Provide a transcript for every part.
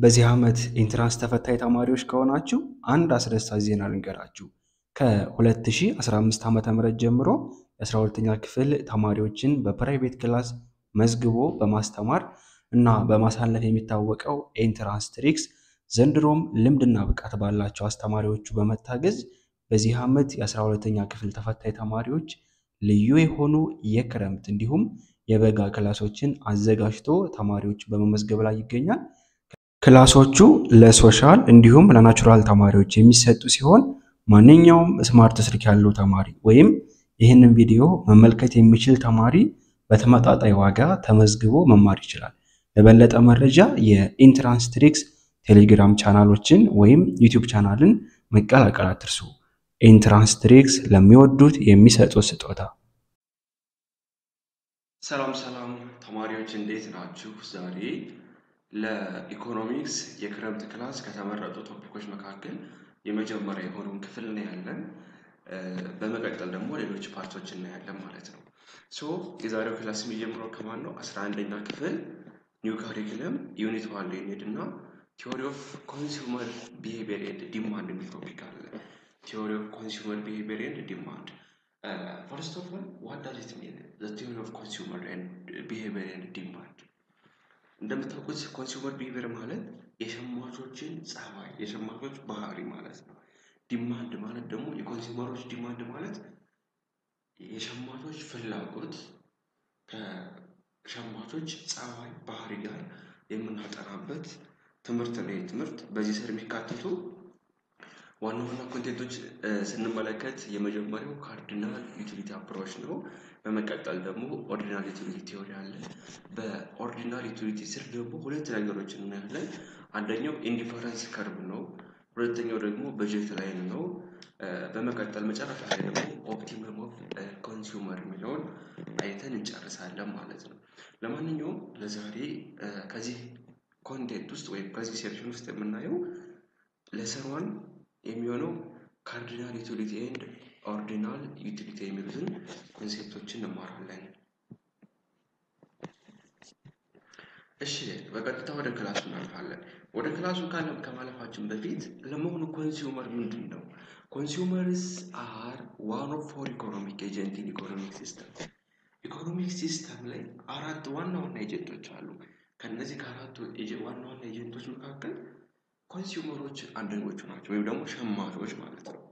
በዚህ ዓመት ኢንትራንስ ተፈታኝ ተማሪዎች ከሆናችሁ አንድ አስደሳች ዜና ልንገራችሁ። ከ2015 ዓ ም ጀምሮ የ12ኛ ክፍል ተማሪዎችን በፕራይቬት ክላስ መዝግቦ በማስተማር እና በማሳለፍ የሚታወቀው ኤንትራንስ ትሪክስ ዘንድሮም ልምድና ብቃት ባላቸው አስተማሪዎቹ በመታገዝ በዚህ ዓመት የ12ኛ ክፍል ተፈታኝ ተማሪዎች ልዩ የሆኑ የክረምት እንዲሁም የበጋ ክላሶችን አዘጋጅቶ ተማሪዎች በመመዝገብ ላይ ይገኛል። ክላሶቹ ለሶሻል እንዲሁም ለናቹራል ተማሪዎች የሚሰጡ ሲሆን ማንኛውም ስማርት ስልክ ያለው ተማሪ ወይም ይህንን ቪዲዮ መመልከት የሚችል ተማሪ በተመጣጣኝ ዋጋ ተመዝግቦ መማር ይችላል። ለበለጠ መረጃ የኢንትራንስ ትሪክስ ቴሌግራም ቻናሎችን ወይም ዩቲዩብ ቻናልን መቀላቀል አትርሱ። ኢንትራንስ ትሪክስ ለሚወዱት የሚሰጡት ስጦታ። ሰላም ሰላም ተማሪዎች እንዴት ናችሁ? ዛሬ ለኢኮኖሚክስ የክረምት ክላስ ከተመረጡ ቶፒኮች መካከል የመጀመሪያ የሆነውን ክፍል እናያለን። በመቀጠል ደግሞ ሌሎች ፓርቶች እናያለን ማለት ነው። ሶ የዛሬው ክላስ የሚጀምረው ከማን ነው? አስራ አንደኛ ክፍል ኒው ካሪክለም ዩኒት ዋን ላይ እንሄድ እና ቲዎሪ ኦፍ ኮንሱመር ቢሄቪየር ኤንድ ዲማንድ የሚል ቶፒክ አለ። ቲዎሪ ኦፍ ኮንሱመር ቢሄቪየር ኤንድ ዲማንድ ፈርስት ኦፍ ኦል ዋት ዳዝ ኢት ሚን ዘ ቲዎሪ ኦፍ ኮንሱመር ቢሄቪየር ኤንድ ዲማንድ። እንደምታውቁት ኮንሱመር ቢሄቪየር ማለት የሸማቾችን ጸባይ፣ የሸማቾች ባህሪ ማለት ነው። ዲማንድ ማለት ደግሞ የኮንሱመሮች ዲማንድ ማለት የሸማቾች ፍላጎት ከሸማቾች ጸባይ፣ ባህሪ ጋር የምናጠናበት ትምህርት ነው። ትምህርት በዚህ ስር የሚካተቱ ዋና ዋና ኮንቴንቶች ስንመለከት የመጀመሪያው ካርዲናል ዩቲሊቲ አፕሮች ነው። በመቀጠል ደግሞ ኦርዲናል ዩቲሊቲ ቲዮሪ አለ። በኦርዲናል ዩቲሊቲ ስር ደግሞ ሁለት ነገሮች እናያለን። አንደኛው ኢንዲፈረንስ ከርብ ነው። ሁለተኛው ደግሞ በጀት ላይን ነው። በመቀጠል መጨረሻ ላይ ደግሞ ኦፕቲመም ኦፍ ኮንሱመር የሚለውን አይተን እንጨርሳለን ማለት ነው። ለማንኛውም ለዛሬ ከዚህ ኮንቴንት ውስጥ ወይም ከዚህ ሴክሽን ውስጥ የምናየው ለሰሯን የሚሆነው ካርዲናል ዩቲሊቲ ኤንድ ኦርዲናል ዩቲሊቲ የሚሉትን ኮንሴፕቶችን እንማራለን። እሺ በቀጥታ ወደ ክላሱ እናልፋለን። ወደ ክላሱ ከማለፋችን በፊት ለመሆኑ ኮንሱመር ምንድን ነው? ኮንሱመርስ አር ዋን ኦፍ ፎር ኢኮኖሚክ ኤጀንት ኢን ኢኮኖሚክ ሲስተም። ኢኮኖሚክ ሲስተም ላይ አራት ዋና ዋና ኤጀንቶች አሉ። ከነዚህ ከአራቱ ዋና ዋና ኤጀንቶች መካከል ኮንሱመሮች አንደኞቹ ናቸው፣ ወይም ደግሞ ሸማቾች ማለት ነው።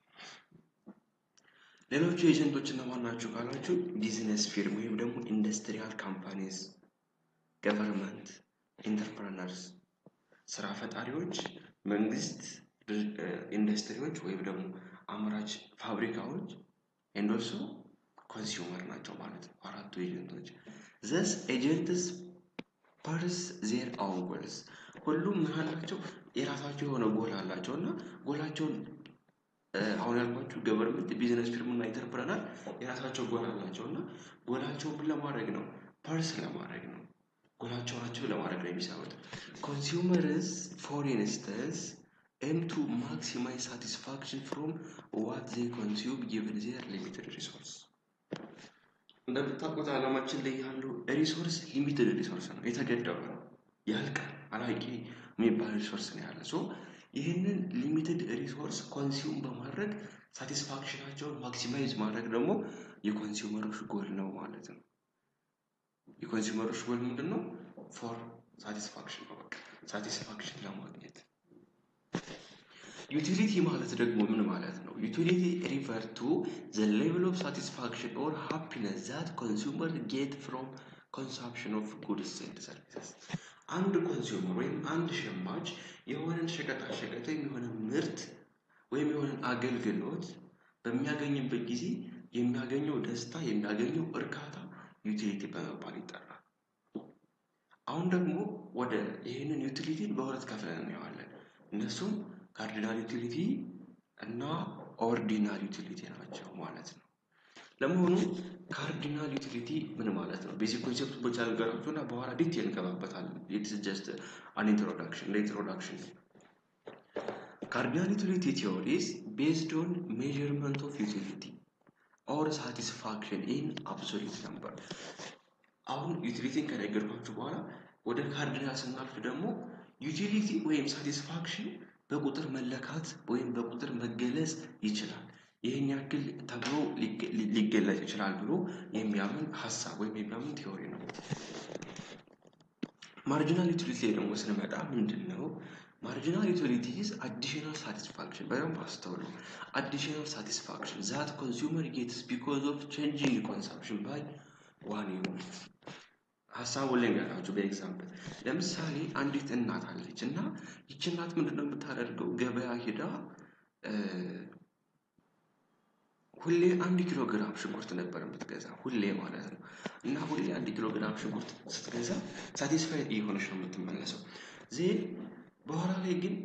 ሌሎቹ ኤጀንቶች እነማን ናቸው ካላችሁ ቢዝነስ ፊርም ወይም ደግሞ ኢንዱስትሪያል ካምፓኒስ፣ ገቨርንመንት፣ ኢንተርፕረነርስ፣ ስራ ፈጣሪዎች፣ መንግስት፣ ኢንዱስትሪዎች ወይም ደግሞ አምራች ፋብሪካዎች ኤንዶልሶ ኮንሱመር ናቸው ማለት ነው። አራቱ ኤጀንቶች ዘስ ኤጀንትስ ፐርስ ዜር አውን ጎልስ ሁሉም ምን አላቸው? የራሳቸው የሆነ ጎል አላቸው እና ጎላቸውን አሁን ያልኳችሁ ገቨርንመንት፣ ቢዝነስ ፊርም እና ኢንተርፕረነር የራሳቸው ጎል አላቸው እና ጎላቸውን ምን ለማድረግ ነው? ፐርስ ለማድረግ ነው። ጎላቸው ናቸው ለማድረግ ነው የሚሰሩት። ኮንሱመርስ ፎር ኢንስተንስ ኤም ቱ ማክሲማይዝ ሳቲስፋክሽን ፍሮም ዋት ዜ ኮንሱም ጊቨን ዜር ሊሚትድ ሪሶርስ እንደምታውቁት ዓለማችን ላይ ያለው ሪሶርስ ሊሚትድ ሪሶርስ ነው፣ የተገደበ ነው፣ ያልቃል፣ አላቂ የሚባል ሪሶርስ ነው ያለ። ሶ ይህንን ሊሚትድ ሪሶርስ ኮንሱም በማድረግ ሳቲስፋክሽናቸውን ማክሲማይዝ ማድረግ ደግሞ የኮንሱመሮች ጎል ነው ማለት ነው። የኮንሱመሮች ጎል ምንድን ነው? ፎር ሳቲስፋክሽን ነው። በቃ ሳቲስፋክሽን ለማግኘት ዩቲሊቲ ማለት ደግሞ ምን ማለት ነው? ዩቲሊቲ ሪፈር ቱ ዘ ሌቭል ኦፍ ሳቲስፋክሽን ኦር ሃፒነስ ዛት ኮንሱመር ጌት ፍሮም ኮንሳምፕሽን ኦፍ ጉድስ ኤንድ ሰርቪሰስ። አንድ ኮንሱመር ወይም አንድ ሸማች የሆነን ሸቀጣሸቀጥ ወይም የሆነ ምርት ወይም የሆነን አገልግሎት በሚያገኝበት ጊዜ የሚያገኘው ደስታ የሚያገኘው እርካታ ዩቲሊቲ በመባል ይጠራል። አሁን ደግሞ ወደ ይህንን ዩቲሊቲን በሁለት ከፍለን እናየዋለን። እነሱም ካርዲናል ዩቲሊቲ እና ኦርዲናል ዩቲሊቲ ናቸው ማለት ነው። ለመሆኑ ካርዲናል ዩቲሊቲ ምን ማለት ነው? ቤዚክ ኮንሴፕት ብቻ ነገራችሁ እና በኋላ ዲቴል እንገባበታለን። ኢትስ ጀስት አን ኢንትሮዳክሽን ለኢንትሮዳክሽን ካርዲናል ዩቲሊቲ ቲዮሪስ ቤዝድ ኦን ሜዥርመንት ኦፍ ዩቲሊቲ ኦር ሳቲስፋክሽን ኢን አብሶሉት ነምበር። አሁን ዩቲሊቲን ከነገርኳችሁ በኋላ ወደ ካርዲናል ስናልፍ ደግሞ ዩቲሊቲ ወይም ሳቲስፋክሽን በቁጥር መለካት ወይም በቁጥር መገለጽ ይችላል። ይህን ያክል ተብሎ ሊገለጽ ይችላል ብሎ የሚያምን ሀሳብ ወይም የሚያምን ቲዎሪ ነው። ማርጂናል ዩቲሊቲ ላይ ደግሞ ስንመጣ ምንድን ነው? ማርጂናል ዩቲሊቲ ኢዝ አዲሽናል ሳቲስፋክሽን። በደንብ አስተውሉ። አዲሽናል ሳቲስፋክሽን ዛት ኮንሱመር ጌትስ ቢኮዝ ኦፍ ቼንጂንግ ኮንሰምፕሽን ባይ ዋን ዩኒት። ሀሳቡን ላይ ያላችሁ በኤግዛምፕል ለምሳሌ አንዲት እናት አለች እና ይች እናት ምንድን ነው የምታደርገው? ገበያ ሂዳ ሁሌ አንድ ኪሎ ግራም ሽንኩርት ነበር የምትገዛ ሁሌ ማለት ነው። እና ሁሌ አንድ ኪሎ ግራም ሽንኩርት ስትገዛ ሳቲስፋይድ እየሆነች ነው የምትመለሰው። ዜን በኋላ ላይ ግን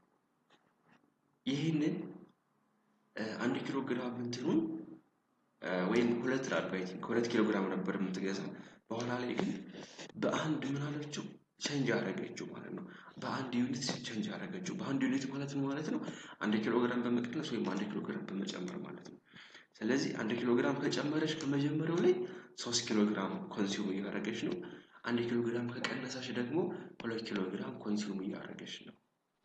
ይህንን አንድ ኪሎ ግራም እንትኑን ወይም ሁለት ላድርገው ከሁለት ኪሎ ግራም ነበር የምትገዛ በኋላ ላይ ግን በአንድ ምን አለችው ቼንጅ አደረገችው ማለት ነው። በአንድ ዩኒት ቼንጅ አደረገችው። በአንድ ዩኒት ማለት ነው ማለት ነው አንድ ኪሎ ግራም በመቀነስ ወይም አንድ ኪሎ ግራም በመጨመር ማለት ነው። ስለዚህ አንድ ኪሎ ግራም ከጨመረች ከመጀመሪያው ላይ ሶስት ኪሎ ግራም ኮንሱም እያደረገች ነው። አንድ ኪሎ ግራም ከቀነሰች ደግሞ ሁለት ኪሎ ግራም ኮንሱም እያደረገች ነው።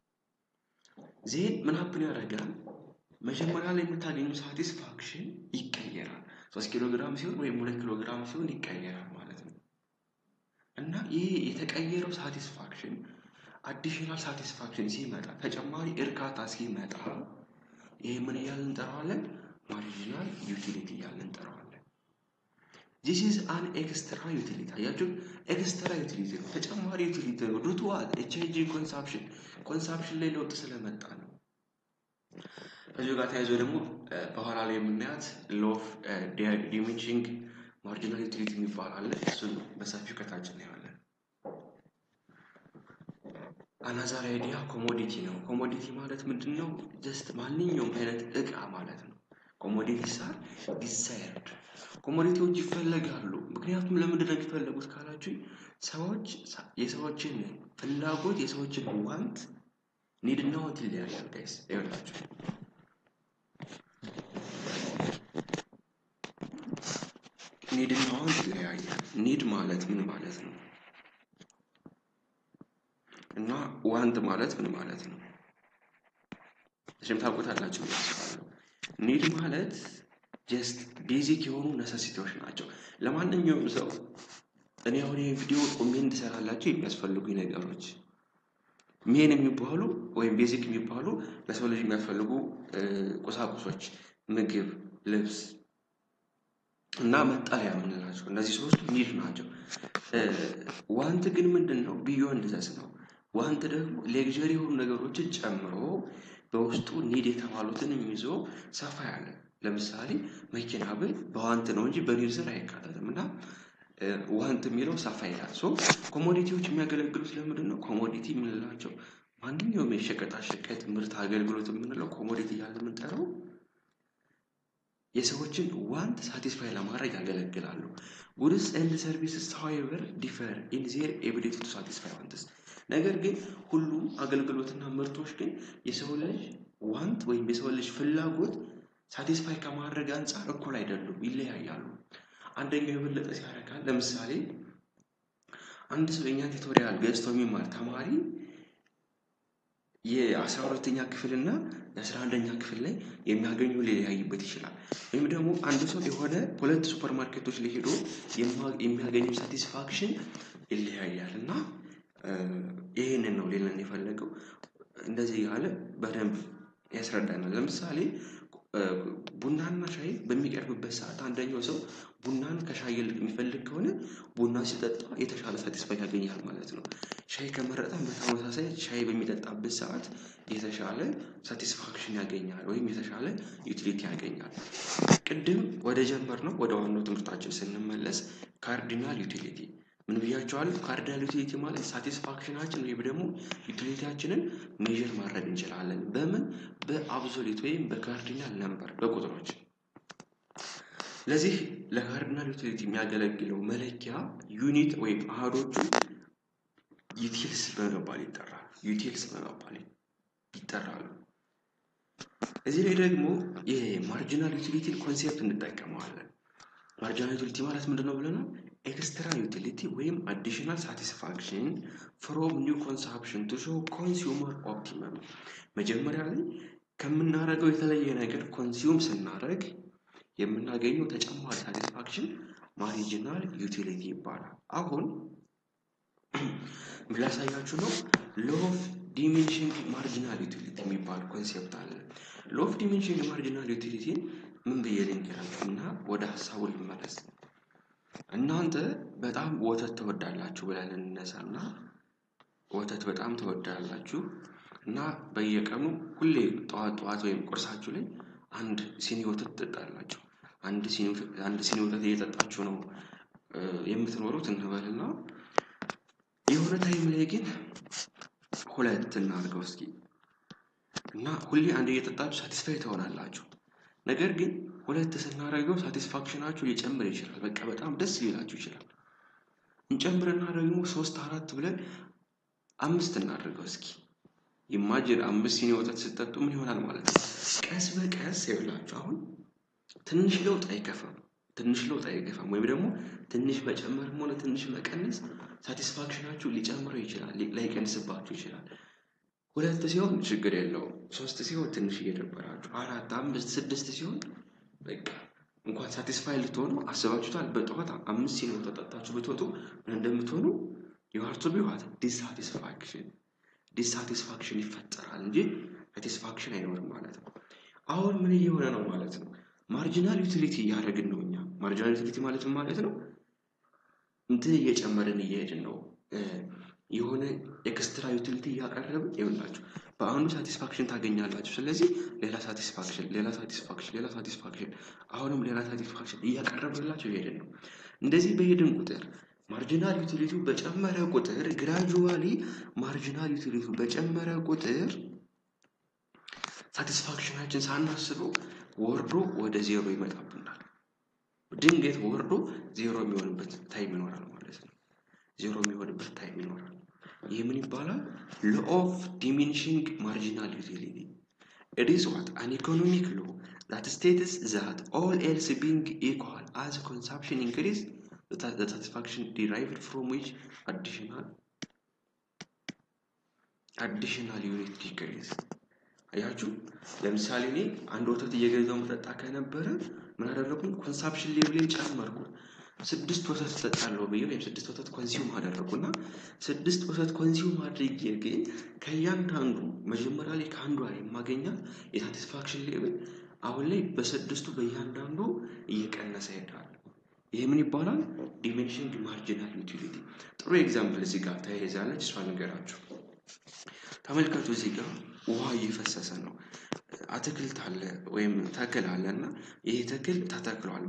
ዜን ምን ሀፕን ያደርጋል? መጀመሪያ ላይ የምታገኘው ሳቲስፋክሽን ይቀየራል። ሶስት ኪሎ ግራም ሲሆን ወይም ሁለት ኪሎ ግራም ሲሆን ይቀየራል ማለት ነው። እና ይህ የተቀየረው ሳቲስፋክሽን አዲሽናል ሳቲስፋክሽን ሲመጣ ተጨማሪ እርካታ ሲመጣ ይህ ምን እያልን እንጠራዋለን? ማርጂናል ዩቲሊቲ እያልን እንጠራዋለን። ዚስ ኢዝ አን ኤክስትራ ዩቲሊቲ። አያችሁ፣ ኤክስትራ ዩቲሊቲ ነው፣ ተጨማሪ ዩቲሊቲ ነው። ዱቱ ዋት ኤችጂ ኮንሳፕሽን ኮንሳፕሽን ላይ ለውጥ ስለመጣ ነው። ከዚሁ ጋር ተያይዞ ደግሞ በኋላ ላይ የምናያት ሎፍ ዲሚኒሽንግ ማርጂናል ዩቲሊቲ የሚባል አለ። እሱን በሰፊው ከታች እናየዋለን። አናዛር አይዲያ ኮሞዲቲ ነው። ኮሞዲቲ ማለት ምንድን ነው? ጀስት ማንኛውም አይነት እቃ ማለት ነው። ኮሞዲቲ ሳር ዲሳይርድ ኮሞዲቲዎች ይፈለጋሉ። ምክንያቱም ለምንድን ነው የሚፈለጉት ካላችሁ ሰዎች የሰዎችን ፍላጎት የሰዎችን ዋንት ኒድና ዋንት ይለያያል። ጋይስ ይኸውላችሁ ኒድና ዋንት ይለያያል። ኒድ ማለት ምን ማለት ነው? እና ዋንት ማለት ምን ማለት ነው? እሺም ታውቁታላችሁ ያስባለሁ። ኒድ ማለት ጀስት ቤዚክ የሆኑ ነሰሲቲዎች ናቸው። ለማንኛውም ሰው እኔ አሁን ይህ ቪዲዮ ቆሜ እንድሰራላቸው የሚያስፈልጉኝ ነገሮች ሜን የሚባሉ ወይም ቤዚክ የሚባሉ ለሰው ልጅ የሚያስፈልጉ ቁሳቁሶች ምግብ፣ ልብስ እና መጠለያ የምንላቸው እነዚህ ሶስቱ ኒድ ናቸው። ዋንት ግን ምንድን ነው? ቢዮንድ ዘስ ነው። ዋንት ደግሞ ሌግዠሪ የሆኑ ነገሮችን ጨምሮ በውስጡ ኒድ የተባሉትን ይዞ ሰፋ ያለ ለምሳሌ መኪና ብል በዋንት ነው እንጂ በኒድ ስር አይካተትም እና ዋንት የሚለው ሰፋ ይላል። ሶ ኮሞዲቲዎች የሚያገለግሉት ለምንድን ነው? ኮሞዲቲ የምንላቸው ማንኛውም የሸቀጣሸቀጥ ምርት አገልግሎት የምንለው ኮሞዲቲ እያለ የምንጠራው የሰዎችን ዋንት ሳቲስፋይ ለማድረግ ያገለግላሉ። ጉድስ ኤንድ ሰርቪስስ ሃዌቨር ዲፈር ኢን ዜር ኤቢሊቲ ቱ ሳቲስፋይ ዋንትስ። ነገር ግን ሁሉም አገልግሎትና ምርቶች ግን የሰው ልጅ ዋንት ወይም የሰው ልጅ ፍላጎት ሳቲስፋይ ከማድረግ አንጻር እኩል አይደሉም፣ ይለያያሉ። አንደኛው የበለጠ ሲያደርጋል። ለምሳሌ አንድ ሰው የእኛን ቱቶሪያል ገዝቶ የሚማር ተማሪ የአስራ ሁለተኛ ክፍል እና የአስራ አንደኛ ክፍል ላይ የሚያገኘው ሊለያይበት ይችላል። ወይም ደግሞ አንድ ሰው የሆነ ሁለት ሱፐር ማርኬቶች ላይ ሄዶ የሚያገኘው ሳቲስፋክሽን ይለያያል እና ይህንን ነው ሌለን የፈለገው እንደዚህ ያለ በደንብ ያስረዳናል። ለምሳሌ ቡናና ሻይ በሚቀርብበት ሰዓት አንደኛው ሰው ቡናን ከሻይ ይልቅ የሚፈልግ ከሆነ ቡና ሲጠጣ የተሻለ ሳቲስፋይ ያገኛል ማለት ነው። ሻይ ከመረጠም በተመሳሳይ ሻይ በሚጠጣበት ሰዓት የተሻለ ሳቲስፋክሽን ያገኛል ወይም የተሻለ ዩቲሊቲ ያገኛል። ቅድም ወደ ጀመር ነው ወደ ዋናው ትምህርታችን ስንመለስ ካርዲናል ዩቲሊቲ ምን ብያቸዋለሁ? ካርዲናል ዩቲሊቲ ማለት ሳቲስፋክሽናችን ወይም ደግሞ ዩቲሊቲያችንን ሜዥር ማድረግ እንችላለን። በምን በአብሶሊት ወይም በካርዲናል ነምበር በቁጥሮች። ለዚህ ለካርዲናል ዩቲሊቲ የሚያገለግለው መለኪያ ዩኒት ወይም አሃዶቹ ዩቲልስ በመባል ይጠራል። ዩቲልስ በመባል ይጠራሉ። እዚህ ላይ ደግሞ የማርጂናል ዩቲሊቲን ኮንሴፕት እንጠቀመዋለን። ማርጂናል ዩቲሊቲ ማለት ምንድን ነው ብለናል? ኤክስትራ ዩቲሊቲ ወይም አዲሽናል ሳቲስፋክሽን ፍሮም ኒው ኮንሳፕሽን ቱ ሾው ኮንሱመር ኦፕቲመም። መጀመሪያ ላይ ከምናደርገው የተለየ ነገር ኮንሱም ስናደርግ የምናገኘው ተጨማሪ ሳቲስፋክሽን ማሪጂናል ዩቲሊቲ ይባላል። አሁን ምን ላሳያችሁ ነው? ሎ ኦፍ ዲሚኒሽንግ ማርጂናል ዩቲሊቲ የሚባል ኮንሴፕት አለ። ሎ ኦፍ ዲሚኒሽንግ ማርጂናል ዩቲሊቲን ምን ብዬ ልንገራችሁ እና ወደ ሀሳቡ ልመለስ። እናንተ በጣም ወተት ትወዳላችሁ ብለን እንነሳና ወተት በጣም ትወዳላችሁ እና በየቀኑ ሁሌ ጠዋት ጠዋት ወይም ቁርሳችሁ ላይ አንድ ሲኒ ወተት ትጠጣላችሁ። አንድ ሲኒ ወተት እየጠጣችሁ ነው የምትኖሩት እንበልና የሆነ ታይም ላይ ግን ሁለት እናድርገው እስኪ እና ሁሌ አንድ እየጠጣችሁ ሳቲስፋይ ትሆናላችሁ። ነገር ግን ሁለት ስናደርገው ሳቲስፋክሽናችሁ ሊጨምር ይችላል። በቃ በጣም ደስ ሊላችሁ ይችላል። እንጨምርና ደግሞ ሶስት አራት ብለን አምስት እናደርገው እስኪ ኢማጅን አምስት ሲኒ ወተት ስትጠጡ ምን ይሆናል ማለት ነው? ቀስ በቀስ ይብላችሁ። አሁን ትንሽ ለውጥ አይከፋም፣ ትንሽ ለውጥ አይከፋም። ወይም ደግሞ ትንሽ መጨመርም ሆነ ትንሽ መቀነስ ሳቲስፋክሽናችሁ ሊጨምረው ይችላል፣ ላይቀንስባችሁ ይችላል። ሁለት ሲሆን ችግር የለውም። ሶስት ሲሆን ትንሽ እየደበራችሁ፣ አራት፣ አምስት፣ ስድስት ሲሆን በቃ እንኳን ሳቲስፋይ ልትሆኑ አስባችሁታል። በጠዋት አምስት ሲኒ ወተት ጠጣችሁ ብትወጡ ምን እንደምትሆኑ የዋርቱ ቢዋት ዲስሳቲስፋክሽን ዲስሳቲስፋክሽን ይፈጠራል እንጂ ሳቲስፋክሽን አይኖርም ማለት ነው። አሁን ምን እየሆነ ነው ማለት ነው? ማርጂናል ዩቲሊቲ እያደረግን ነው እኛ። ማርጂናል ዩቲሊቲ ማለት ምን ማለት ነው? እንትን እየጨመርን እየሄድን ነው። የሆነ ኤክስትራ ዩቲሊቲ እያቀረብን ይሆንላችሁ። በአንዱ ሳቲስፋክሽን ታገኛላችሁ። ስለዚህ ሌላ ሳቲስፋክሽን፣ ሌላ ሳቲስፋክሽን፣ ሌላ ሳቲስፋክሽን፣ አሁንም ሌላ ሳቲስፋክሽን እያቀረብንላችሁ እየሄድን ነው። እንደዚህ በሄድን ቁጥር ማርጂናል ዩቲሊቲው በጨመረ ቁጥር ግራጁዋሊ ማርጂናል ዩቲሊቲው በጨመረ ቁጥር ሳቲስፋክሽናችን ሳናስበው ወርዶ ወደ ዜሮ ይመጣብናል። ድንገት ወርዶ ዜሮ የሚሆንበት ታይም ይኖራል ማለት ነው። ዜሮ የሚሆንበት ታይም ይኖራል። ይህ ምን ይባላል? ሎ ኦፍ ዲሚኒሽንግ ማርጂናል ዩቲሊቲ ኢት ኢዝ ዋት አን ኢኮኖሚክ ሎ ዛት ስቴትስ ዛት ኦል ኤልስ ቢንግ ኢኳል አዝ ኮንሳምፕሽን ኢንክሪዝ the satisfaction derived from which additional additional unit decrease አያችሁ ለምሳሌ እኔ አንድ ወተት እየገዛው መጠጣ ከነበረ ምን አደረጉኝ ኮንሳፕሽን ሌቭሌን ጨመርኩ ስድስት ወተት እጠጣለሁ ብዬ ወይም ስድስት ወተት ኮንሲውም አደረጉና ስድስት ወተት ኮንሲውም አድርጌ ግን ከእያንዳንዱ መጀመሪያ ላይ ከአንዷ የማገኛት የሳቲስፋክሽን ሌቭል አሁን ላይ በስድስቱ በእያንዳንዱ እየቀነሰ ይሄዳል ይህ ምን ይባላል? ዲሜንሽንግ ማርጂናል ዩቲሊቲ። ጥሩ ኤግዛምፕል እዚህ ጋር ተያይዛለች፣ እሷ ነገራችሁ። ተመልከቱ፣ እዚህ ጋር ውሃ እየፈሰሰ ነው። አትክልት አለ ወይም ተክል አለ እና ይሄ ተክል ተተክሏል።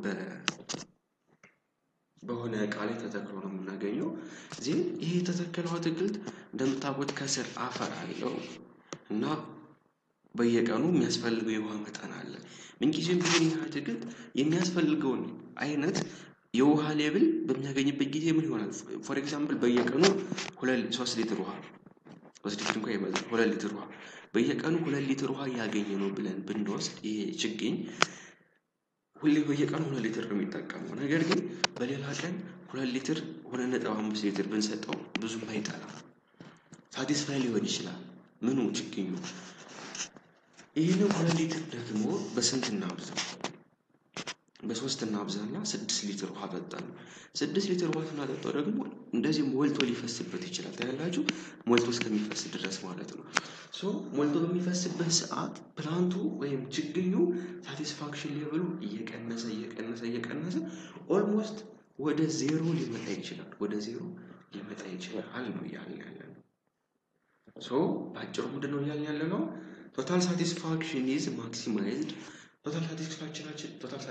በሆነ እቃ ላይ ተተክሎ ነው የምናገኘው። ዜን ይሄ የተተከለው አትክልት እንደምታውቁት ከስር አፈር አለው እና በየቀኑ የሚያስፈልገው የውሃ መጠን አለ። ምንጊዜም ቢሆን ይህ አትክልት የሚያስፈልገውን አይነት የውሃ ሌብል በሚያገኝበት ጊዜ ምን ይሆናል? ፎር ኤግዛምፕል በየቀኑ ሶስት ሊትር ውሃ ሶስት ሊትር እንኳ ይበዛል፣ ሁለት ሊትር ውሃ በየቀኑ ሁለት ሊትር ውሃ እያገኘ ነው ብለን ብንወስድ ይሄ ችግኝ ሁሌ በየቀኑ ሁለት ሊትር ነው የሚጠቀመው። ነገር ግን በሌላ ቀን ሁለት ሊትር ሁለት ነጥብ አምስት ሊትር ብንሰጠው ብዙም አይጠላም፣ ሳቲስፋይ ሊሆን ይችላል። ምኑ ችግኙ ይህንን ሁለት ሊትር ደግሞ በስንት እናብዛው? በሶስት እናብዛና ስድስት ሊትር ውሃ ጠጣን። ስድስት ሊትር ውሃ ስናጠጣው ደግሞ እንደዚህ ሞልቶ ሊፈስበት ይችላል። ታያላችሁ፣ ሞልቶ እስከሚፈስ ድረስ ማለት ነው። ሶ ሞልቶ በሚፈስበት ሰዓት ፕላንቱ ወይም ችግኙ ሳቲስፋክሽን ሌቭሉ እየቀነሰ እየቀነሰ እየቀነሰ ኦልሞስት ወደ ዜሮ ሊመጣ ይችላል። ወደ ዜሮ ሊመጣ ይችላል ነው እያልን ያለ ነው። ሶ በአጭሩ ምንድን ነው እያልን ያለ ነው? ቶታል ሳቲስፋክሽን ኢዝ ማክሲማይዝድ ቶታል ሳቲስፋክሽናችን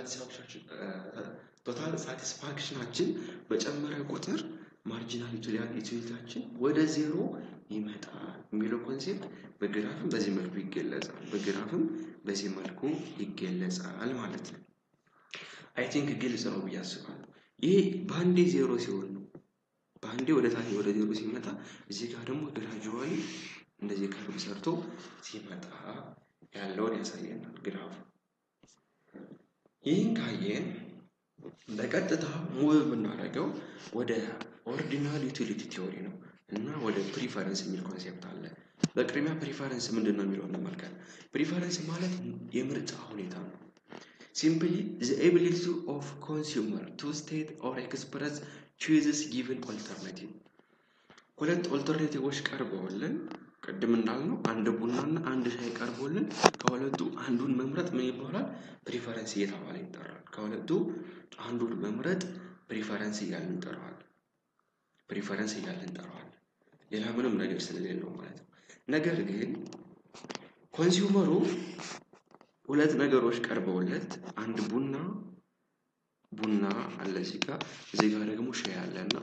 ቶታል ሳቲስፋክሽናችን በጨመረ ቁጥር ማርጂናል ዩቲሊቲያችን ወደ ዜሮ ይመጣል የሚለው ኮንሴፕት በግራፍም በዚህ መልኩ ይገለጻል። በግራፍም በዚህ መልኩ ይገለጻል ማለት ነው። አይ ቲንክ ግልጽ ነው ብዬ አስባለሁ። ይሄ በአንዴ ዜሮ ሲሆን ነው። በአንዴ ወደ ታች ወደ ዜሮ ሲመጣ እዚህ ጋር ደግሞ ግራጁዋሊ እንደዚህ ከርብ ሰርቶ ሲመጣ ያለውን ያሳየናል ግራፉ። ይህን ካየን በቀጥታ ሙቭ የምናደርገው ወደ ኦርዲናል ዩቲሊቲ ቲዎሪ ነው እና ወደ ፕሪፈረንስ የሚል ኮንሴፕት አለ። በቅድሚያ ፕሪፈረንስ ምንድን ነው የሚለው እንመልከት። ፕሪፈረንስ ማለት የምርጫ ሁኔታ ነው። ሲምፕሊ ዘ ኤቢሊቲ ኦፍ ኮንሱመር ቱ ስቴት ኦር ኤክስፕረስ ቹዝስ ጊቭን ኦልተርናቲቭ ሁለት ኦልተርኔቲቮች ቀርበውልን ቅድም እንዳልነው አንድ ቡናና አንድ ሻይ ቀርቦልን ከሁለቱ አንዱን መምረጥ ምን ይባላል? ፕሪፈረንስ እየተባለ ይጠራል። ከሁለቱ አንዱን መምረጥ ፕሪፈረንስ እያልን እንጠራዋለን። ፕሪፈረንስ እያልን እንጠራዋለን። ሌላ ምንም ነገር ስለሌለው ማለት ነው። ነገር ግን ኮንሱመሩ ሁለት ነገሮች ቀርበውለት አንድ ቡና ቡና አለ እዚህ ጋር እዚህ ጋር ደግሞ ሻይ አለና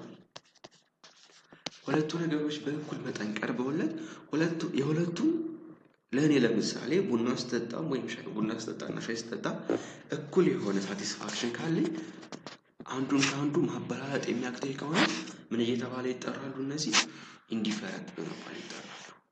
ሁለቱ ነገሮች በእኩል መጠን ቀርበውለት ሁለቱ የሁለቱ ለእኔ ለምሳሌ ቡና ስጠጣም ወይም ቡና ስጠጣና ሻይ ስጠጣ እኩል የሆነ ሳቲስፋክሽን ካለኝ አንዱን ከአንዱ ማበላለጥ የሚያቅተኝ ከሆነ ምን እየተባለ ይጠራሉ? እነዚህ ኢንዲፈረንት በመባል ይጠራሉ።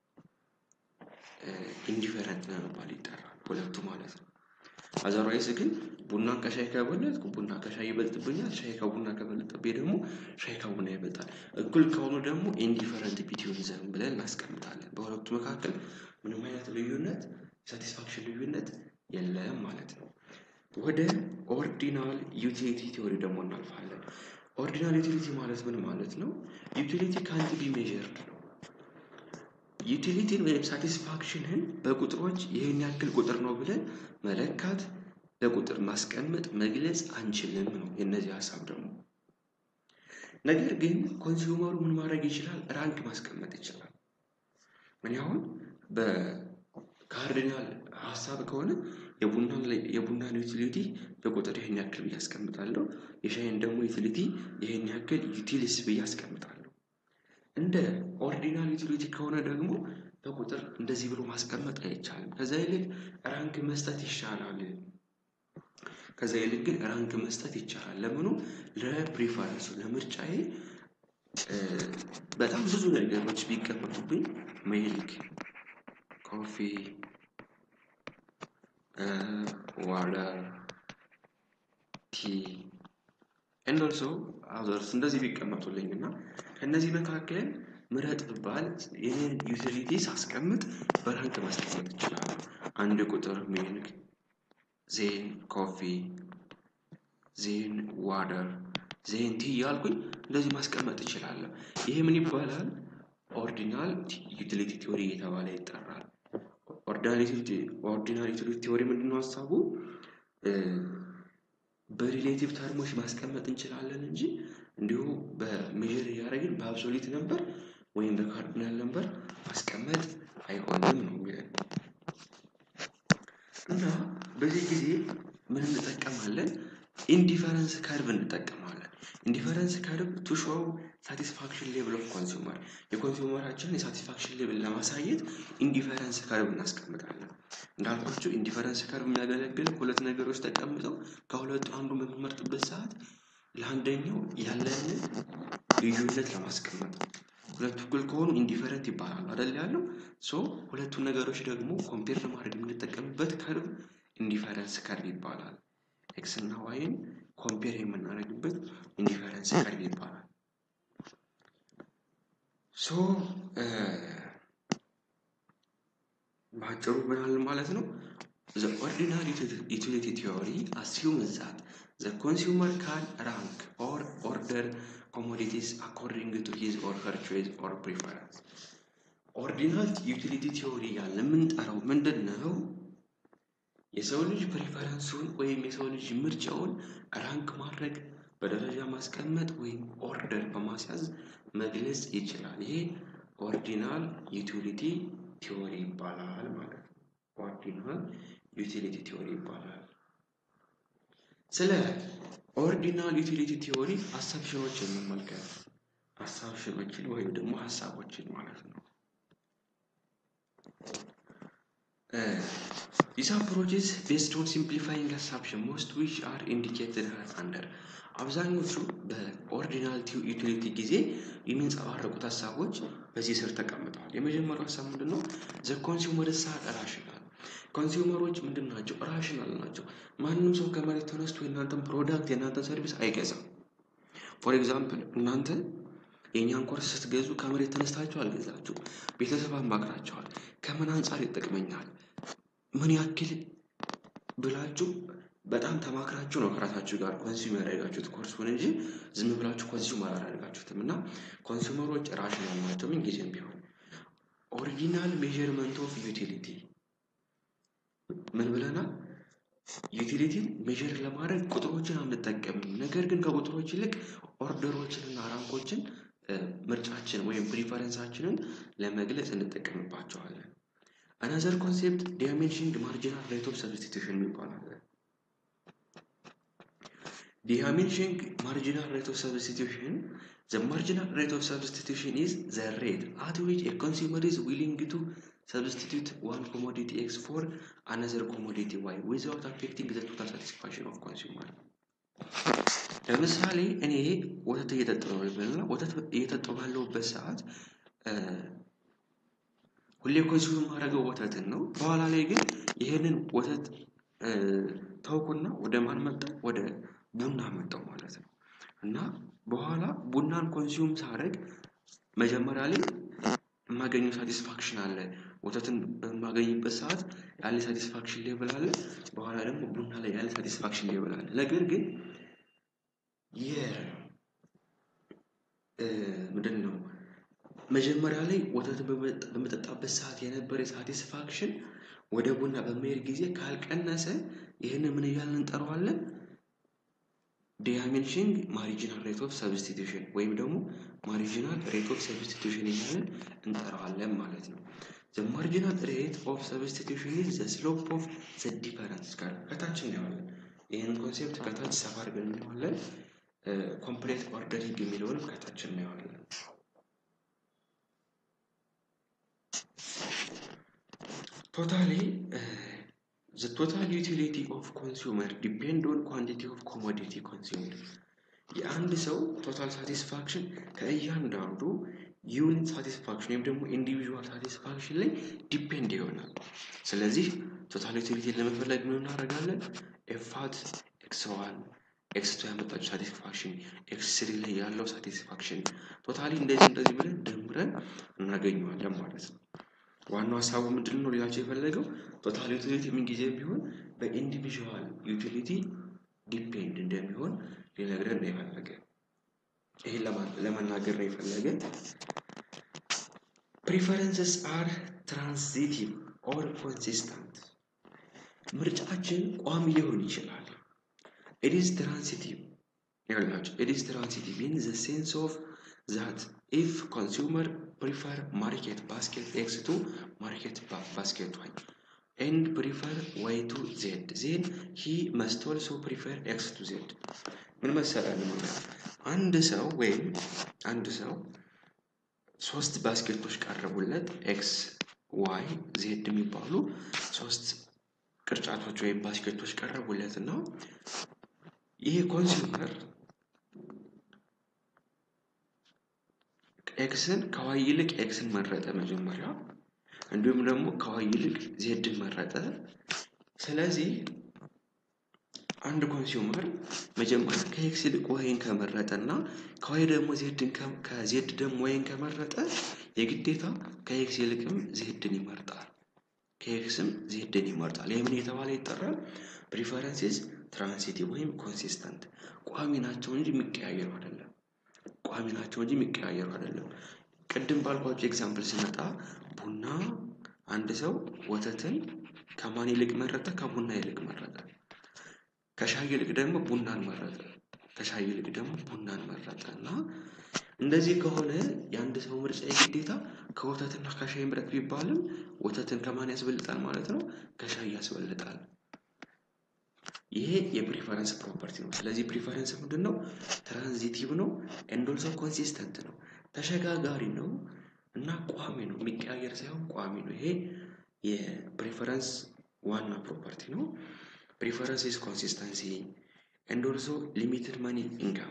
ኢንዲፈረንት በመባል ይጠራሉ ሁለቱ ማለት ነው። አዘርዋይስ ግን ቡናን ከሻይ ከበለጥኩ ቡና ከሻይ ይበልጥብኛል፣ ሻይ ከቡና ከበለጠብኝ ደግሞ ሻይ ከቡና ይበልጣል። እኩል ከሆኑ ደግሞ ኢንዲፈረንት ቢትዊን ዘም ብለን እናስቀምጣለን። በሁለቱ መካከል ምንም አይነት ልዩነት ሳቲስፋክሽን ልዩነት የለም ማለት ነው። ወደ ኦርዲናል ዩቲሊቲ ቲዎሪ ደግሞ እናልፋለን። ኦርዲናል ዩቲሊቲ ማለት ምን ማለት ነው? ዩቲሊቲ ካንት ቢ ሜዥርድ ነው። ዩቲሊቲን ወይም ሳቲስፋክሽንን በቁጥሮች ይህን ያክል ቁጥር ነው ብለን መለካት፣ በቁጥር ማስቀመጥ፣ መግለጽ አንችልም ነው የእነዚህ ሀሳብ ደግሞ። ነገር ግን ኮንሱመሩ ምን ማድረግ ይችላል? ራንክ ማስቀመጥ ይችላል። ምን ያሁን በካርዲናል ሀሳብ ከሆነ የቡናን ዩቲሊቲ በቁጥር ይህን ያክል ብዬ አስቀምጣለሁ። የሻይን ደግሞ ዩቲሊቲ ይህን ያክል ዩቲሊስ ብዬ አስቀምጣለሁ። እንደ ኦርዲናል ዩቲሊቲ ከሆነ ደግሞ በቁጥር እንደዚህ ብሎ ማስቀመጥ አይቻልም። ከዛ ይልቅ ራንክ መስጠት ይሻላል። ከዛ ይልቅ ግን ራንክ መስጠት ይቻላል። ለምኑ? ለፕሪፈረንሱ ለምርጫዬ በጣም ብዙ ነገሮች ቢቀመጡብኝ ሚልክ፣ ኮፊ፣ ዋተር፣ ቲ ኤንድ ኦልሶ አዘርስ እንደዚህ ቢቀመጡልኝ እና ከእነዚህ መካከል ምረጥ ብባል ይህን ዩቲሊቲ ሳስቀምጥ በራንክ ማስቀመጥ ይችላሉ። አንድ ቁጥር ሚልክ፣ ዜን ኮፊ፣ ዜን ዋተር፣ ዜን ቲ እያልኩኝ እንደዚህ ማስቀመጥ እችላለሁ። ይሄ ምን ይባላል? ኦርዲናል ዩቲሊቲ ቲዎሪ እየተባለ ይጠራል። ኦርዲናል ዩቲሊቲ ቲዎሪ ምንድነው ሀሳቡ? በሪሌቲቭ ተርሞች ማስቀመጥ እንችላለን እንጂ እንዲሁ በሜዥር እያደረግን በአብሶሊት ነበር ወይም በካርዲናል ነበር ማስቀመጥ አይሆንም ነው የሚለን እና በዚህ ጊዜ ምን እንጠቀማለን? ኢንዲፈረንስ ከርቭ እንጠቀማለን። ኢንዲፈረንስ ከርቭ ቱ ሾው ሳቲስፋክሽን ሌቭል ኦፍ ኮንሱመር የኮንሱመራችንን የሳቲስፋክሽን ሌቭል ለማሳየት ኢንዲፈረንስ ከርቭ እናስቀምጣለን። እንዳልኳቸው ኢንዲፈረንስ ከርቭ የሚያገለግል ሁለት ነገሮች ተቀምጠው ከሁለቱ አንዱ በምንመርጥበት ሰዓት ለአንደኛው ያለንን ልዩነት ለማስቀመጥ ነው። ሁለቱ እኩል ከሆኑ ኢንዲፈረንት ይባላል አይደል ያለው። ሶ ሁለቱን ነገሮች ደግሞ ኮምፔር ለማድረግ የምንጠቀምበት ከርቭ ኢንዲፈረንስ ከርቭ ይባላል። ኤክስ እና ዋይን ኮምፔር የምናደርግበት ኢንዲፈረንስ ከርቭ ይባላል። ሶ በአጭሩ ምናል ማለት ነው ዘ ኦርዲናሪ ዩቲሊቲ ቲዎሪ አስዩምስ ዛት ዘ ኮንሱመር ካን ራንክ ኦር ኦርደር ኮሞዲቲስ አኮርዲንግ ቱ ሂዝ ኦር ሄር ቾይስ ኦር ፕሪፈረንስ። ኦርዲናል ዩቲሊቲ ቲዎሪ ያለ የምንጠራው ምንድን ነው? የሰው ልጅ ፕሪፈረንሱን ወይም የሰው ልጅ ምርጫውን ራንክ ማድረግ በደረጃ ማስቀመጥ ወይም ኦርደር በማስያዝ መግለጽ ይችላል። ይሄ ኦርዲናል ዩቲሊቲ ቲዎሪ ይባላል ማለት ነው። ኦርዲናል ዩቲሊቲ ቲዎሪ ይባላል። ስለ ኦርዲናል ዩቲሊቲ ቲዎሪ አሳብሽኖችን እንመልከት። አሳብሽኖችን ወይም ደግሞ ሀሳቦችን ማለት ነው። ዲስ አፕሮችስ ቤስድ ኦን ሲምፕሊፋይንግ አሳብሽን ሞስት ዊች አር ኢንዲኬትድ አንደር አብዛኞቹ በኦርዲናል ዩቲሊቲ ጊዜ የሚንጸባረቁት ሀሳቦች በዚህ ስር ተቀምጠዋል። የመጀመሪያው ሀሳብ ምንድን ነው? ዘ ኮንሱመር ሳ ራሽናል ኮንሱመሮች ምንድን ናቸው? ራሽናል ናቸው። ማንም ሰው ከመሬት ተነስቶ የእናንተን ፕሮዳክት የእናንተን ሰርቪስ አይገዛም። ፎር ኤግዛምፕል እናንተ የእኛን ኮርስ ስትገዙ ከመሬት ተነስታችሁ አልገዛችሁ፣ ቤተሰብ አማክራችኋል። ከምን አንጻር ይጠቅመኛል፣ ምን ያክል ብላችሁ በጣም ተማክራችሁ ነው ከራሳችሁ ጋር ኮንሱም ያደረጋችሁት ኮርሱን እንጂ ዝም ብላችሁ ኮንሱም አላደረጋችሁትም። እና ኮንሱመሮች ራሽናል ናቸው ምን ጊዜም ቢሆን። ኦሪጂናል ሜዥርመንት ኦፍ ዩቲሊቲ ምን ብለናል? ዩቲሊቲን ሜዥር ለማድረግ ቁጥሮችን አንጠቀምም። ነገር ግን ከቁጥሮች ይልቅ ኦርደሮችን እና ራንኮችን ምርጫችን ወይም ፕሪፈረንሳችንን ለመግለጽ እንጠቀምባቸዋለን። አናዘር ኮንሴፕት ዳይሜንሽንግ ማርጂናል ሬት ኦፍ ሰብስቲቱሽን ይባላል። ዳይሜንሽንግ ማርጂናል ሬት ኦፍ ሰብስቲቱሽን ዘ ማርጂናል ሬት ኦፍ ሰብስቲቱሽን ኢዝ ዘ ሬት አት ዊች ኤ ኮንሱመር ኢዝ ዊሊንግ ቱ ሰብስቲቱት ዋን ኮሞዲቲ ኤክስ ፎር አናዘር ኮሞዲቲ ዋይ ዊዛውት አፌክቲንግ ዘ ቶታል ሳቲስፋክሽን ኦፍ ኮንሱመር። ለምሳሌ እኔ ወተት እየጠጣሁ ነው ይበልና ወተት እየጠጣሁ ባለሁበት ሰዓት ሁሌ ኮንሱም የማደርገው ወተትን ነው። በኋላ ላይ ግን ይህንን ወተት ተውኩና ወደ ማን መጣሁ? ወደ ቡና መጣሁ ማለት ነው። እና በኋላ ቡናን ኮንሱም ሳደርግ መጀመሪያ ላይ የማገኘው ሳቲስፋክሽን አለ። ወተትን በማገኝበት ሰዓት ያለ ሳቲስፋክሽን ሌብል አለ። በኋላ ደግሞ ቡና ላይ ያለ ሳቲስፋክሽን ሌብል አለ። ነገር ግን ምንድን ነው መጀመሪያ ላይ ወተት በመጠጣበት ሰዓት የነበረ ሳቲስፋክሽን ወደ ቡና በመሄድ ጊዜ ካልቀነሰ ይህንን ምን እያልን እንጠራዋለን? ዳይሜንሽንግ ማሪጂናል ሬት ኦፍ ሰብስቲቱሽን ወይም ደግሞ ማሪጂናል ሬት ኦፍ ሰብስቲቱሽን እያልን እንጠራዋለን ማለት ነው። ዘ ማርጂናል ሬት ኦፍ ሰብስቲቱሽን ኢዝ ዘ ስሎፕ ኦፍ ዘ ዲፈረንስ ጋር ከታች እናየዋለን። ይህን ኮንሴፕት ከታች ሰፋ አድርገን እናየዋለን። ኮምፕሌት ኦርደሪንግ የሚለውንም ከታች እናየዋለን። ቶታሊ ዘ ቶታል ዩቲሊቲ ኦፍ ኮንሱመር ዲፔንድ ኦን ኳንቲቲ ኦፍ ኮሞዲቲ ኮንሱምድ የአንድ ሰው ቶታል ሳቲስፋክሽን ከእያንዳንዱ ዩኒት ሳቲስፋክሽን ወይም ደግሞ ኢንዲቪዥዋል ሳቲስፋክሽን ላይ ዲፔንድ ይሆናል። ስለዚህ ቶታል ዩቲሊቲን ለመፈለግ ምን እናደርጋለን? ኤፋት ኤክስ ዋን ኤክስ ቱ ያመጣችው ሳቲስፋክሽን ኤክስ ስሪ ላይ ያለው ሳቲስፋክሽን ቶታሊ እንደዚህ እንደዚህ ብለን ደምረን እናገኘዋለን ማለት ነው። ዋናው ሀሳቡ ምንድን ነው ሌላቸው የፈለገው ቶታል ዩቲሊቲ ምንጊዜ ቢሆን በኢንዲቪዥዋል ዩቲሊቲ ዲፔንድ እንደሚሆን ሊነግረን ነው የፈለገ። ይህን ለመናገር ነው የፈለገ። ፕሪፈረንስስ አር ትራንዚቲቭ ኦር ኮንሲስተንት። ምርጫችን ቋሚ ሊሆን ይችላል። ኢት ኢዝ ትራንሲቲቭ ይላቸው። ኢት ኢዝ ትራንሲቲቭ ኢን ዘ ሴንስ ኦፍ ዛት ኢፍ ኮንሱመር ፕሪፈር ማርኬት ባስኬት ኤክስ ቱ ማርኬት ባስኬት ዋይ ኤንድ ፕሪፈር ዋይ ቱ ዜድ ዜን ሂ መስት ኦልሶ ፕሪፈር ኤክስ ቱ ዜድ። ምን መሰላል ማለት አንድ ሰው ወይም አንድ ሰው ሶስት ባስኬቶች ቀረቡለት ኤክስ ዋይ ዜድ የሚባሉ ሶስት ቅርጫቶች ወይም ባስኬቶች ቀረቡለት እና ይሄ ኮንሱመር ኤክስን ከዋይ ይልቅ ኤክስን መረጠ መጀመሪያ፣ እንዲሁም ደግሞ ከዋይ ይልቅ ዜድን መረጠ። ስለዚህ አንድ ኮንሱመር መጀመሪያ ከኤክስ ይልቅ ዋይን ከመረጠ እና ከዋይ ደግሞ ዜድን ከዜድ ደግሞ ዋይን ከመረጠ የግዴታ ከኤክስ ይልቅም ዜድን ይመርጣል። ከኤክስም ዜድን ይመርጣል። ይህ ምን የተባለ ይጠራል? ፕሪፈረንሲስ ትራንሲቲቭ ወይም ኮንሲስተንት ቋሚ ናቸው እንጂ የሚቀያየሩ አይደለም። ቋሚ ናቸው እንጂ የሚቀያየሩ አይደለም። ቅድም ባልኳቸው ኤግዛምፕል ስመጣ ቡና አንድ ሰው ወተትን ከማን ይልቅ መረጠ? ከቡና ይልቅ መረጠ። ከሻይ ይልቅ ደግሞ ቡናን መረጠ። ከሻይ ይልቅ ደግሞ ቡናን መረጠ እና እንደዚህ ከሆነ የአንድ ሰው ምርጫ የግዴታ ከወተትና ከሻይ ምረጥ ቢባልም ወተትን ከማን ያስበልጣል ማለት ነው? ከሻይ ያስበልጣል። ይሄ የፕሪፈረንስ ፕሮፐርቲ ነው። ስለዚህ ፕሪፈረንስ ምንድን ነው? ትራንዚቲቭ ነው ኤንድ ኦልሶ ኮንሲስተንት ነው። ተሸጋጋሪ ነው እና ቋሚ ነው። የሚቀያየር ሳይሆን ቋሚ ነው። ይሄ የፕሪፈረንስ ዋና ፕሮፐርቲ ነው። ፕሪፈረንስ ኢዝ ኮንሲስተንሲ ኤንድ ኦልሶ ሊሚትድ መኒ ኢንካም።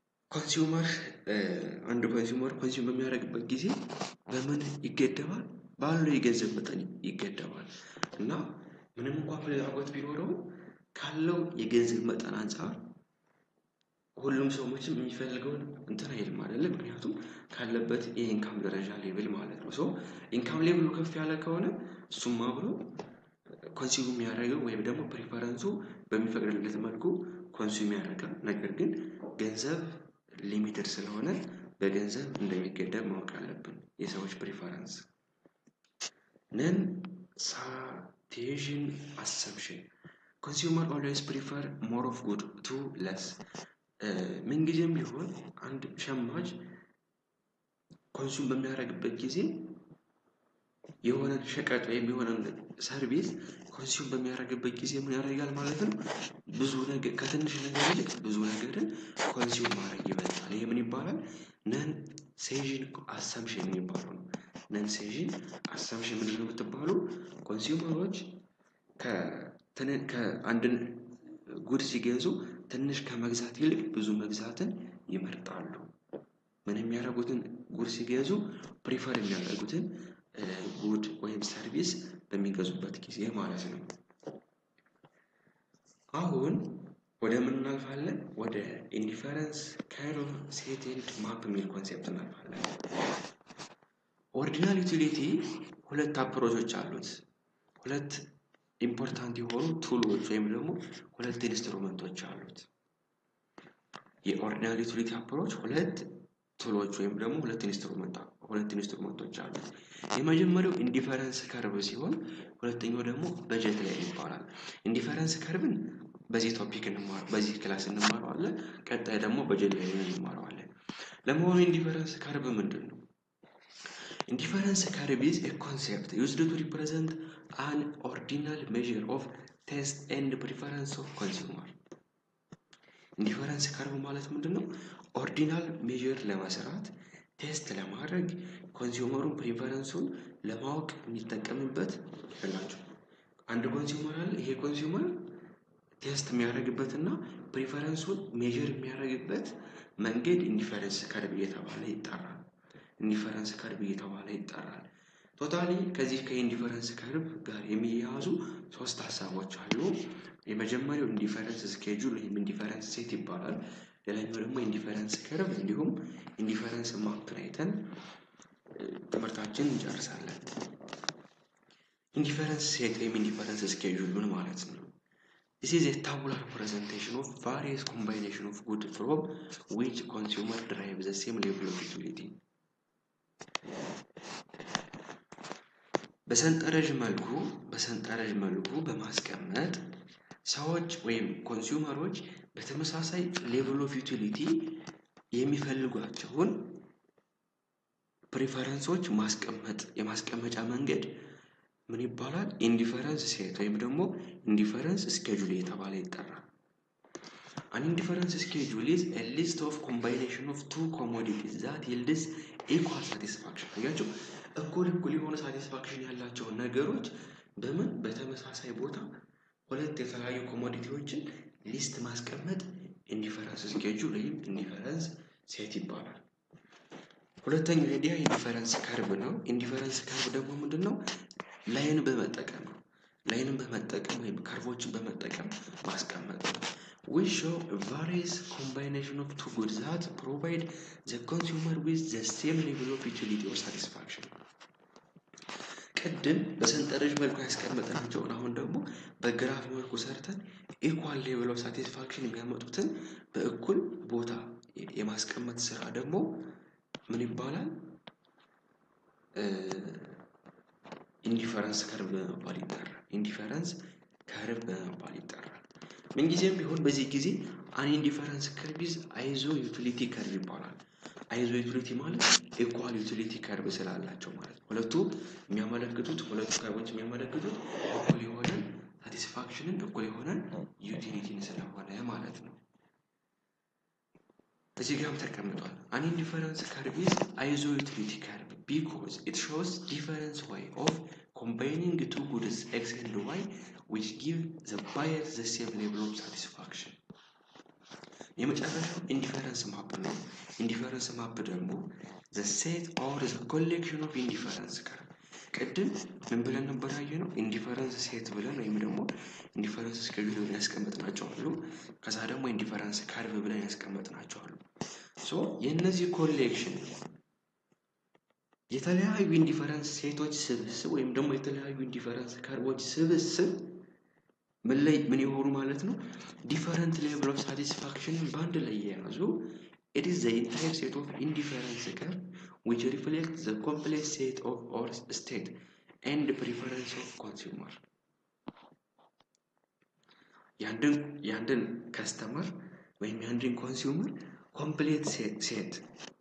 ኮንሱመር አንድ ኮንሱመር ኮንሱም በሚያደርግበት ጊዜ በምን ይገደባል? ባለው የገንዘብ መጠን ይገደባል እና ምንም እንኳን ፍላጎት ቢኖረው ካለው የገንዘብ መጠን አንጻር ሁሉም ሰው መቼም የሚፈልገውን እንትን አይልም አይደለ? ምክንያቱም ካለበት የኢንካም ደረጃ ሌብል ማለት ነው። ሰው ኢንካም ሌብሉ ከፍ ያለ ከሆነ እሱም አብሮ ኮንሱም የሚያደርገው ወይም ደግሞ ፕሪፈረንሱ በሚፈቅድለት መልኩ ኮንሱም ያደርጋል። ነገር ግን ገንዘብ ሊሚትድ ስለሆነ በገንዘብ እንደሚገደብ ማወቅ አለብን። የሰዎች ፕሪፈረንስ ነን ሳቴዥን አሰምሽን ኮንሱመር ኦልዌይስ ፕሪፈር ሞር ኦፍ ጉድ ቱ ለስ ምንጊዜም ቢሆን አንድ ሸማች ኮንሱም በሚያደርግበት ጊዜ የሆነን ሸቀጥ ወይም የሆነን ሰርቪስ ኮንሱም በሚያደርግበት ጊዜ ምን ያደርጋል ማለት ነው? ብዙ ነገር ከትንሽ ነገር ይልቅ ብዙ ነገርን ኮንሱም ማድረግ ይበልጣል። ይሄ ምን ይባላል? ነን ሴዥን አሰምሽን የሚባለው ነው። ነን ሴዥን አሰምሽን ምንድን ነው የምትባሉ? ኮንሱመሮች ከአንድን ጉድ ሲገዙ ትንሽ ከመግዛት ይልቅ ብዙ መግዛትን ይመርጣሉ። ምን የሚያደርጉትን ጉድ ሲገዙ ፕሪፈር የሚያደርጉትን ጉድ ወይም ሰርቪስ በሚገዙበት ጊዜ ማለት ነው። አሁን ወደ ምን እናልፋለን? ወደ ኢንዲፈረንስ ከርቭ ሴት ኤንድ ማፕ የሚል ኮንሴፕት እናልፋለን። ኦሪጂናል ዩቲሊቲ ሁለት አፕሮቾች አሉት። ሁለት ኢምፖርታንት የሆኑ ቱሎች ወይም ደግሞ ሁለት ኢንስትሩመንቶች አሉት። የኦርዲናል ዩቲሊቲ አፕሮች ሁለት ቱሎች ወይም ደግሞ ሁለት ኢንስትሩመንት ሁለት ኢንስትሩመንቶች አሉት። የመጀመሪያው ኢንዲፈረንስ ከርቭ ሲሆን ሁለተኛው ደግሞ በጀት ላይ ይባላል። ኢንዲፈረንስ ከርቭን በዚህ ቶፒክ እንማር በዚህ ክላስ እንማረዋለን። ቀጣይ ደግሞ በጀት ላይ እንማረዋለን። ለመሆኑ ኢንዲፈረንስ ከርቭ ምንድን ነው? ኢንዲፈረንስ ከርቭ ኢዝ ኤ ኮንሴፕት ዩዝድ ቱ ሪፕሬዘንት አን ኦርዲናል ሜዥር ኦፍ ቴስት ኤንድ ፕሪፈረንስ ኦፍ ኮንሱመር። ኢንዲፈረንስ ከርቭ ማለት ምንድን ነው? ኦርዲናል ሜዥር ለመስራት ቴስት ለማድረግ ኮንሱመሩን ፕሪፈረንሱን ለማወቅ የሚጠቀምበት ይላቸው። አንድ ኮንሱመር አለ። ይሄ ኮንሱመር ቴስት የሚያደርግበት እና ፕሪፈረንሱን ሜዥር የሚያደርግበት መንገድ ኢንዲፈረንስ ከርቭ እየተባለ ይጠራል። ኢንዲፈረንስ ከርቭ እየተባለ ይጠራል። ቶታሊ ከዚህ ከኢንዲፈረንስ ከርቭ ጋር የሚያያዙ ሶስት ሀሳቦች አሉ። የመጀመሪያው ኢንዲፈረንስ ስኬጁል ወይም ኢንዲፈረንስ ሴት ይባላል። ሌላኛው ደግሞ ኢንዲፈረንስ ከርቭ እንዲሁም ኢንዲፈረንስ ማፕን አይተን ትምህርታችን እንጨርሳለን። ኢንዲፈረንስ ሴት ወይም ኢንዲፈረንስ ስኬጁል ምን ማለት ነው? This is a tabular representation of various combination of good from which consumer derive the same level of utility. በሰንጠረዥ መልኩ በሰንጠረዥ መልኩ በማስቀመጥ ሰዎች ወይም ኮንሱመሮች በተመሳሳይ ሌቭል ኦፍ ዩቲሊቲ የሚፈልጓቸውን ፕሪፈረንሶች ማስቀመጥ የማስቀመጫ መንገድ ምን ይባላል? ኢንዲፈረንስ ሴት ወይም ደግሞ ኢንዲፈረንስ ስኬጁል የተባለ ይጠራል። አን ኢንዲፈረንስ ስኬጁል ኢዝ ኤ ሊስት ኦፍ ኮምባይኔሽን ኦፍ ቱ ኮሞዲቲስ ዛት ይልድስ ኢኳል ሳቲስፋክሽን። አያችሁ፣ እኩል እኩል የሆነ ሳቲስፋክሽን ያላቸውን ነገሮች በምን በተመሳሳይ ቦታ ሁለት የተለያዩ ኮሞዲቲዎችን ሊስት ማስቀመጥ ኢንዲፈረንስ ስኬጁል ወይም ኢንዲፈረንስ ሴት ይባላል። ሁለተኛው አይዲያ ኢንዲፈረንስ ከርቭ ነው። ኢንዲፈረንስ ከርቭ ደግሞ ምንድን ነው? ላይን በመጠቀም ነው። ላይንን በመጠቀም ወይም ከርቮችን በመጠቀም ማስቀመጥ ነው። we show various combination of two goods that provide the consumer with the same level of utility or satisfaction. ቅድም በሰንጠረዥ መልኩ ያስቀመጥናቸውን አሁን ደግሞ በግራፍ መልኩ ሰርተን ኢኳል ሌቭል ኦፍ ሳቲስፋክሽን የሚያመጡትን በእኩል ቦታ የማስቀመጥ ስራ ደግሞ ምን ይባላል? ኢንዲፈረንስ ከርቭ በመባል ይጠራል። ኢንዲፈረንስ ከርቭ በመባል ይጠራል። ምንጊዜም ቢሆን በዚህ ጊዜ አን ኢንዲፈረንስ ከርቭ ኢዝ አይዞ ዩቲሊቲ ከርቭ ይባላል። አይዞ ዩቲሊቲ ማለት ኢኳል ዩቲሊቲ ከርቭ ስላላቸው ማለት ነው። ሁለቱ የሚያመለክቱት ሁለቱ ከርቦች የሚያመለክቱት እኩል የሆነን ሳቲስፋክሽንን እኩል የሆነን ዩቲሊቲን ስለሆነ ማለት ነው። እዚህ ጋርም ተቀምጧል። አን ኢንዲፈረንስ ከርቭ ኢዝ አይዞ ዩቲሊቲ ከርቭ ቢኮዝ ኢት ሾውስ ዲፈረንስ ዋይ ኦፍ ኮምባይኒንግ ቱ ጉድስ ኤክስ ኤንድ ዋይ ዊች ጊቭ ዘ ባየር ዘ ሴም ሌቭል ኦፍ ሳቲስፋክሽን። የመጨረሻው ኢንዲፈረንስ ማፕ ነው። ኢንዲፈረንስ ማፕ ደግሞ ዘ ሴት ኦር ዘ ኮሌክሽን ኦፍ ኢንዲፈረንስ ከርቭ ቅድም ምን ብለን ነበር ያየነው? ኢንዲፈረንስ ሴት ብለን ወይም ደግሞ ኢንዲፈረንስ ስኬጁል ብለን ያስቀመጥናቸው አሉ። ከዛ ደግሞ ኢንዲፈረንስ ከርቭ ብለን ያስቀመጥናቸው አሉ። ሶ የእነዚህ ኮሌክሽን የተለያዩ ኢንዲፈረንስ ሴቶች ስብስብ ወይም ደግሞ የተለያዩ ኢንዲፈረንስ ከርቦች ስብስብ ምን ላይ ምን የሆኑ ማለት ነው ዲፈረንት ሌቭል ኦፍ ሳቲስፋክሽንን በአንድ ላይ የያዙ it is the entire set of indifference curve which reflects the complex set of or state and preference of consumer የአንድን የአንድን ከስተመር ወይም የአንድን ኮንሱመር ኮምፕሌት ሴት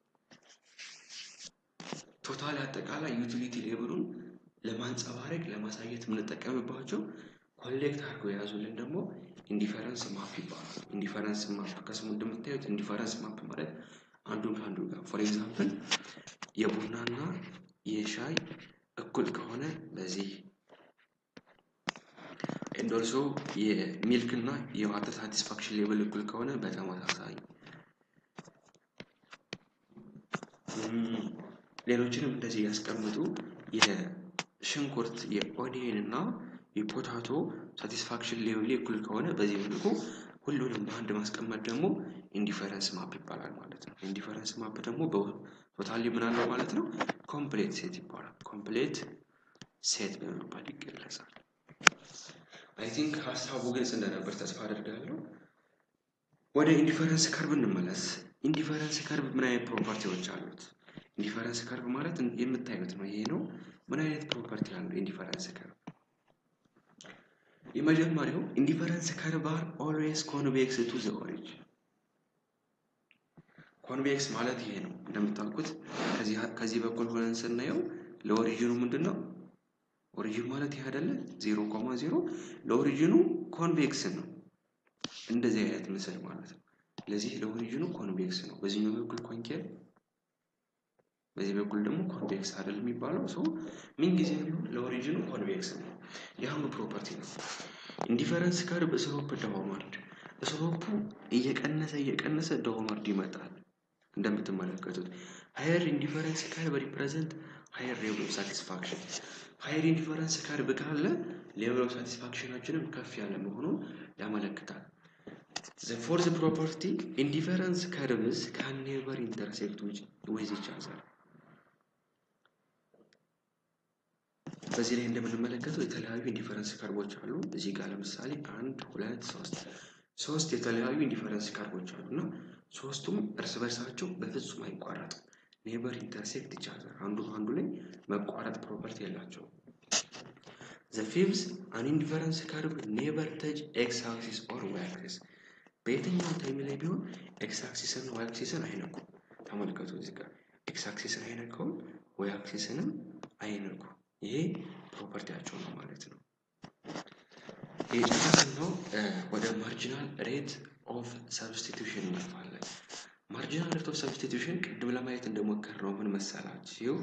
ቶታል አጠቃላይ ዩቲሊቲ ሌብሉን ለማንጸባረቅ ለማሳየት የምንጠቀምባቸው ኮሌክት አድርገው የያዙልን ደግሞ ኢንዲፈረንስ ማፕ ይባላል። ኢንዲፈረንስ ማፕ ከስሙ እንደምታዩት ኢንዲፈረንስ ማፕ ማለት አንዱን ከአንዱ ጋር ፎር ኤግዛምፕል የቡናና የሻይ እኩል ከሆነ በዚህ ኤንድ ኦልሶ የሚልክ እና የዋተር ሳቲስፋክሽን ሌቭል እኩል ከሆነ በተመሳሳይ ሌሎችንም እንደዚህ ያስቀምጡ የሽንኩርት የኦኒየን እና የፖታቶ ሳቲስፋክሽን ሌቭል እኩል ከሆነ በዚህ መልኩ ሁሉንም በአንድ ማስቀመጥ ደግሞ ኢንዲፈረንስ ማፕ ይባላል ማለት ነው። ኢንዲፈረንስ ማፕ ደግሞ በቶታሊ ምን አለው ማለት ነው? ኮምፕሌት ሴት ይባላል። ኮምፕሌት ሴት በመባል ይገለጻል። አይ ቲንክ ሀሳቡ ግልጽ እንደነበር ተስፋ አደርጋለሁ። ወደ ኢንዲፈረንስ ከርብ እንመለስ። ኢንዲፈረንስ ከርብ ምን አይነት ፕሮፐርቲዎች አሉት? ኢንዲፈረንስ ከርብ ማለት የምታዩት ነው። ይሄ ነው። ምን አይነት ፕሮፐርቲ አለው ኢንዲፈረንስ ከርብ? የመጀመሪያው ኢንዲፈረንስ ከርቭ አር ኦልዌይስ ኮንቬክስ ቱ ዘ ኦሪጅን። ኮንቬክስ ማለት ይሄ ነው። እንደምታውቁት ከዚህ በኩል ሆነን ስናየው ለኦሪጂኑ ምንድን ነው? ኦሪጂን ማለት ይህ አይደለ? ዜሮ ኮማ ዜሮ ለኦሪጂኑ ኮንቬክስ ነው። እንደዚህ አይነት ምስል ማለት ነው። ለዚህ ለኦሪጂኑ ኮንቬክስ ነው። በዚህኛው በኩል ኮንኬቭ፣ በዚህ በኩል ደግሞ ኮንቬክስ አይደል የሚባለው ሰው ምን ጊዜ ቢሆን ለኦሪጂኑ ኮንቬክስ ነው። የአሁኑ ፕሮፐርቲ ነው። ኢንዲፈረንስ ከርብ ስሎፕ ዳውንዋርድ፣ ስሎፑ እየቀነሰ እየቀነሰ ዳውንዋርድ ይመጣል። እንደምትመለከቱት ሀየር ኢንዲፈረንስ ከርብ ሪፕሬዘንት ሀየር ሌቭል ኦፍ ሳቲስፋክሽን ሀይር ኢንዲፈረንስ ከርብ ካለ ሌቭል ኦፍ ሳቲስፋክሽናችንም ከፍ ያለ መሆኑን ያመለክታል። ዘ ፎርዝ ፕሮፐርቲ ኢንዲፈረንስ ከርብስ ካን ኔቨር ኢንተርሴክት ዊዝ ኢች አዘር። በዚህ ላይ እንደምንመለከተው የተለያዩ ኢንዲፈረንስ ከርቦች አሉ። እዚህ ጋር ለምሳሌ አንድ ሁለት ሶስት ሶስት የተለያዩ ኢንዲፈረንስ ከርቦች አሉ እና ሶስቱም እርስ በርሳቸው በፍጹም አይቋረጡም። ኔበር ኢንተርሴክት ኢች አዘር አንዱ አንዱ ላይ መቋረጥ ፕሮፐርቲ የላቸውም። ዘ ፊፍዝ አን ኢንዲፈረንስ ከርብ ኔበር ተች ኤክስ አክሲስ ኦር ዋይ አክሲስ በየትኛው ታይም ላይ ቢሆን ኤክስ አክሲስን ዋይ አክሲስን አይነኩም። ተመልከቱ እዚህ ጋር ኤክስ አክሲስን አይነካውም፣ ዋይ አክሲስንም አይነኩ። ይሄ ፕሮፐርቲያቸው ነው ማለት ነው። የጨረስነው ወደ ማርጂናል ሬት ኦፍ ሰብስቲቱሽን እናልፋለን። ማርጂናል ሬት ኦፍ ሰብስቲቱሽን ቅድም ለማየት እንደሞከርነው ምን መሰላችሁ?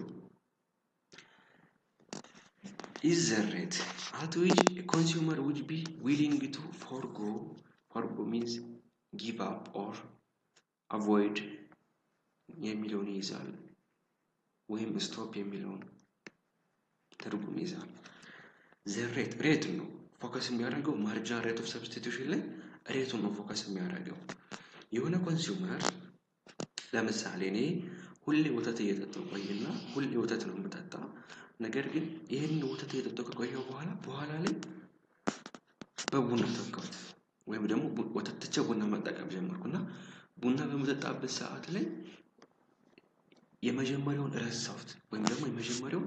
ኢዝ ዘ ሬት አት ዊች ኮንሱመር ውድ ቢ ዊሊንግ ቱ ፎርጎ ፎርጎ ሚንስ ጊቭ አፕ ኦር አቮይድ የሚለውን ይይዛል፣ ወይም ስቶፕ የሚለውን ትርጉም ይይዛል። ዘ ሬት ሬት ነው ፎከስ የሚያደርገው ማርጂናል ሬት ኦፍ ሰብስቲቱሽን ላይ ሬቱን ነው ፎከስ የሚያደርገው። የሆነ ኮንሱመር ለምሳሌ እኔ ሁሌ ወተት እየጠጣሁ ቆይና ሁሌ ወተት ነው የምጠጣ። ነገር ግን ይህን ወተት እየጠጣሁ ከቆየሁ በኋላ በኋላ ላይ በቡና ተካሁት ወይም ደግሞ ወተት ትቼ ቡና መጠቀም ጀመርኩና ቡና በመጠጣበት ሰዓት ላይ የመጀመሪያውን ረሳሁት ወይም ደግሞ የመጀመሪያውን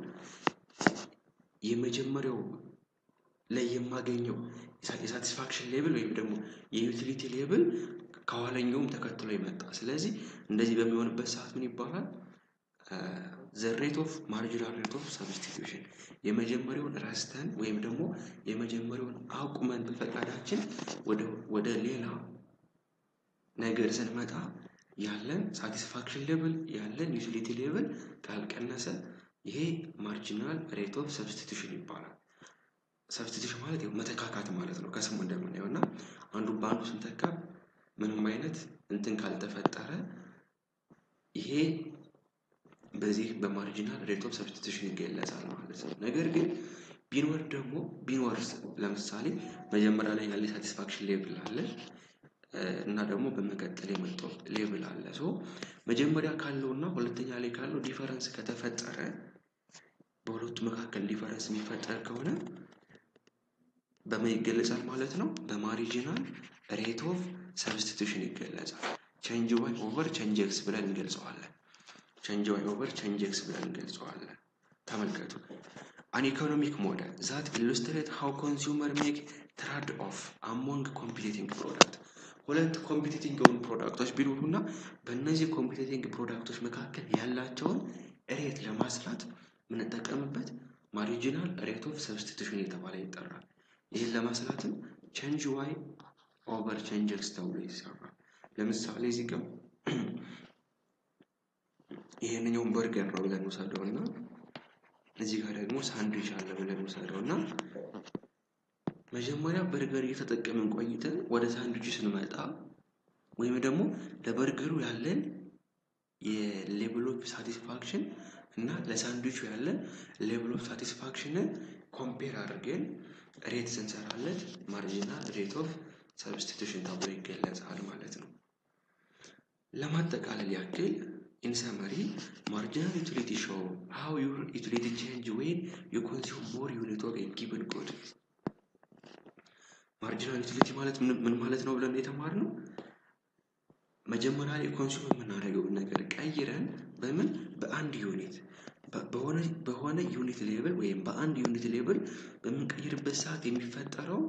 የመጀመሪያው ላይ የማገኘው የሳቲስፋክሽን ሌብል ወይም ደግሞ የዩቲሊቲ ሌብል ከኋለኛውም ተከትሎ ይመጣ። ስለዚህ እንደዚህ በሚሆንበት ሰዓት ምን ይባላል? ዘ ሬት ኦፍ ማርጂናል ሬት ኦፍ ሰብስቲቱሽን የመጀመሪያውን ረስተን ወይም ደግሞ የመጀመሪያውን አቁመን በፈቃዳችን ወደ ሌላ ነገር ስንመጣ ያለን ሳቲስፋክሽን ሌብል ያለን ዩቲሊቲ ሌብል ካልቀነሰ ይሄ ማርጂናል ሬት ኦፍ ሰብስቲቱሽን ይባላል። ሰብስቲቱሽን ማለት ያው መተካካት ማለት ነው ከስሙ እንደምናየው እና አንዱ በአንዱ ስንተካ ምንም አይነት እንትን ካልተፈጠረ ይሄ በዚህ በማርጂናል ሬት ኦፍ ሰብስቲቱሽን ይገለጻል ማለት ነው። ነገር ግን ቢኖር ደግሞ ቢኖርስ ለምሳሌ መጀመሪያ ላይ ያለ ሳቲስፋክሽን ሌብል አለ እና ደግሞ በመቀጠል የመጣው ሌብል አለ። ሶ መጀመሪያ ካለው እና ሁለተኛ ላይ ካለው ዲፈረንስ ከተፈጠረ በሁለቱ መካከል ዲፈረንስ የሚፈጠር ከሆነ በምን ይገለጻል ማለት ነው? በማሪጂናል ሬት ኦፍ ሰብስቲቱሽን ይገለጻል። ቼንጅ ዋይ ኦቨር ቼንጅ ኤክስ ብለን እንገልጸዋለን። ቼንጅ ዋይ ኦቨር ቼንጅ ኤክስ ብለን እንገልጸዋለን። ተመልከቱ። አን ኢኮኖሚክ ሞዴል ዛት ኢሉስትሬት ሃው ኮንሱመር ሜክ ትራድ ኦፍ አሞንግ ኮምፒቲቲንግ ፕሮዳክት ሁለት ኮምፒቲቲንግ የሆኑ ፕሮዳክቶች ቢኖሩና በእነዚህ ኮምፒቲቲንግ ፕሮዳክቶች መካከል ያላቸውን ሬት ለማስላት የምንጠቀምበት ማሪጂናል ሬት ኦፍ ሰብስቲቱሽን የተባለ ይጠራል። ይህን ለማስላትም ቼንጅ ዋይ ኦቨር ቼንጅ ኤክስ ተብሎ ይሰራል። ለምሳሌ እዚህ ጋር ይሄንኛውን በርገር ነው ብለን ውሰደው እና እዚህ ጋር ደግሞ ሳንድዊች አለ ብለን ውሰደው እና መጀመሪያ በርገር እየተጠቀምን ቆይተን ወደ ሳንድዊቹ ስንመጣ ወይም ደግሞ ለበርገሩ ያለን የሌቭል ኦፍ ሳቲስፋክሽን እና ለሳንድዊቹ ያለን ሌቭል ኦፍ ሳቲስፋክሽንን ኮምፔር አድርገን ሬት ስንሰራለት ማርጂናል ሬት ኦፍ ሰብስቲቱሽን ተብሎ ይገለጻል ማለት ነው። ለማጠቃለል ያክል ኢን ሰመሪ ማርጂናል ዩቲሊቲ ሾው ሃው ዩር ዩቲሊቲ ቼንጅ ዌን ዩ ኮንሱም ሞር ዩኒት ኦፍ ኤ ጊቨን ጉድ። ማርጂናል ዩቲሊቲ ማለት ምን ማለት ነው ብለን የተማርነው መጀመሪያ ላይ ኮንሱም የምናደርገውን ነገር ቀይረን በምን በአንድ ዩኒት በሆነ ዩኒት ሌብል ወይም በአንድ ዩኒት ሌብል በምንቀይርበት ሰዓት የሚፈጠረው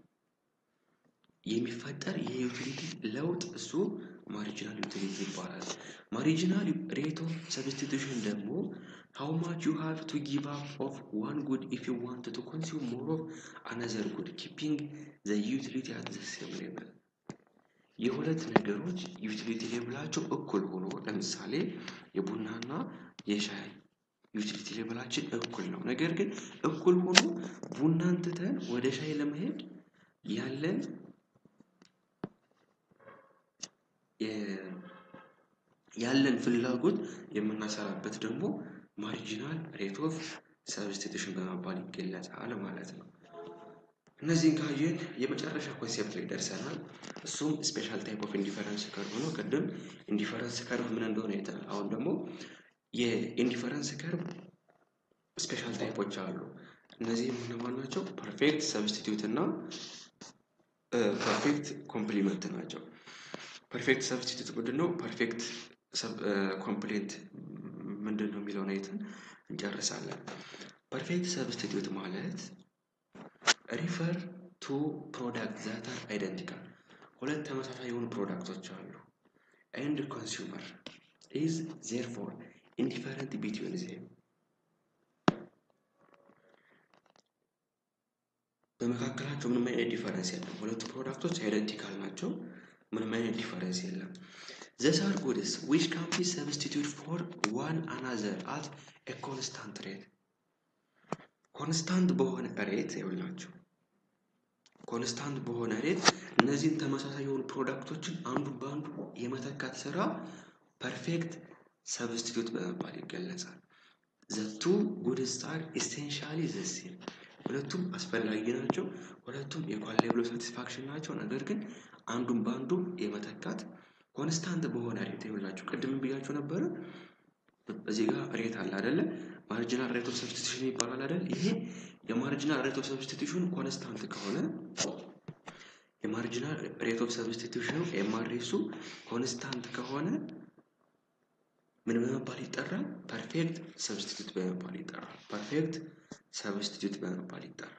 የሚፈጠር የዩቲሊቲ ለውጥ እሱ ማሪጂናል ዩቲሊቲ ይባላል። ማሪጂናል ሬት ኦፍ ሰብስቲቱሽን ደግሞ ሃው ማች ዩ ሃቭ ቱ ጊቭ አፕ ኦፍ ዋን ጉድ ኢፍ ዩ ዋንት ቱ ኮንሱም ሞር ኦፍ አናዘር ጉድ ኪፒንግ ዘ ዩቲሊቲ አት ዘ ሴም ሌቭል። የሁለት ነገሮች ዩቲሊቲ ሌብላቸው እኩል ሆኖ ለምሳሌ የቡናና የሻይ ዩቲሊቲ ሌብላችን እኩል ነው። ነገር ግን እኩል ሆኖ ቡናን ትተን ወደ ሻይ ለመሄድ ያለን ያለን ፍላጎት የምናሰራበት ደግሞ ማሪጂናል ሬት ኦፍ ሰብስቲቱሽን በመባል ይገለጻል ማለት ነው። እነዚህን ካየን የመጨረሻ ኮንሴፕት ላይ ደርሰናል። እሱም ስፔሻል ታይፕ ኦፍ ኢንዲፈረንስ ከርቭ ነው። ቅድም ኢንዲፈረንስ ከርቭ ምን እንደሆነ አይተናል። አሁን ደግሞ የኢንዲፈረንስ ከርቭ ስፔሻል ታይፖች አሉ። እነዚህ እነማን ናቸው? ፐርፌክት ሰብስቲቱት እና ፐርፌክት ኮምፕሊመንት ናቸው። ፐርፌክት ሰብስቲቱት ምንድን ነው? ፐርፌክት ኮምፕሌንት ምንድን ነው የሚለውን አይተን እንጨርሳለን። ፐርፌክት ሰብስቲቱት ማለት ሪፈር ቱ ፕሮዳክት ዛት አር አይደንቲካል ሁለት ተመሳሳይ የሆኑ ፕሮዳክቶች አሉ ኤንድ ኮንሱመር ኢዝ ዜርፎር ኢንዲፈረንት ቢትዊን ዜም በመካከላቸው ምንም አይነት ዲፈረንስ የለም። ሁለቱ ፕሮዳክቶች አይደንቲካል ናቸው። ምንም አይነት ዲፈረንስ የለም። ዘስ አር ጉድስ ዊች ካን ቢ ሰብስቲቱት ፎር ዋን አናዘር አት ኤ ኮንስታንት ሬት ኮንስታንት በሆነ ሬት ይኸውላችሁ ኮንስታንት በሆነ ሬት እነዚህን ተመሳሳይ የሆኑ ፕሮዳክቶችን አንዱ በአንዱ የመተካት ስራ ፐርፌክት ሰብስቲቱት በመባል ይገለጻል። ዘቱ ጉድስ አር ኢሴንሻሊ ዘሴም ሁለቱም አስፈላጊ ናቸው። ሁለቱም የኳል ሌቭል ኦፍ ሳቲስፋክሽን ናቸው። ነገር ግን አንዱን በአንዱ የመተካት ኮንስታንት በሆነ ሬት ይኸውላችሁ ቅድም ብያችሁ ነበረ። እዚህ ጋር ሬት አለ አይደለ? ማርጂናል ሬት ኦፍ ሰብስቲቱሽን ይባላል አይደል? ይሄ የማርጂናል ሬት ኦፍ ሰብስቲቱሽን ኮንስታንት ከሆነ የማርጂናል ሬት ኦፍ ሰብስቲቱሽኑ ኤምአርኤሱ ኮንስታንት ከሆነ ምን በመባል ይጠራል? ፐርፌክት ሰብስቲቱት በመባል ይጠራል። ፐርፌክት ሰብስቲቱት በመባል ይጠራል።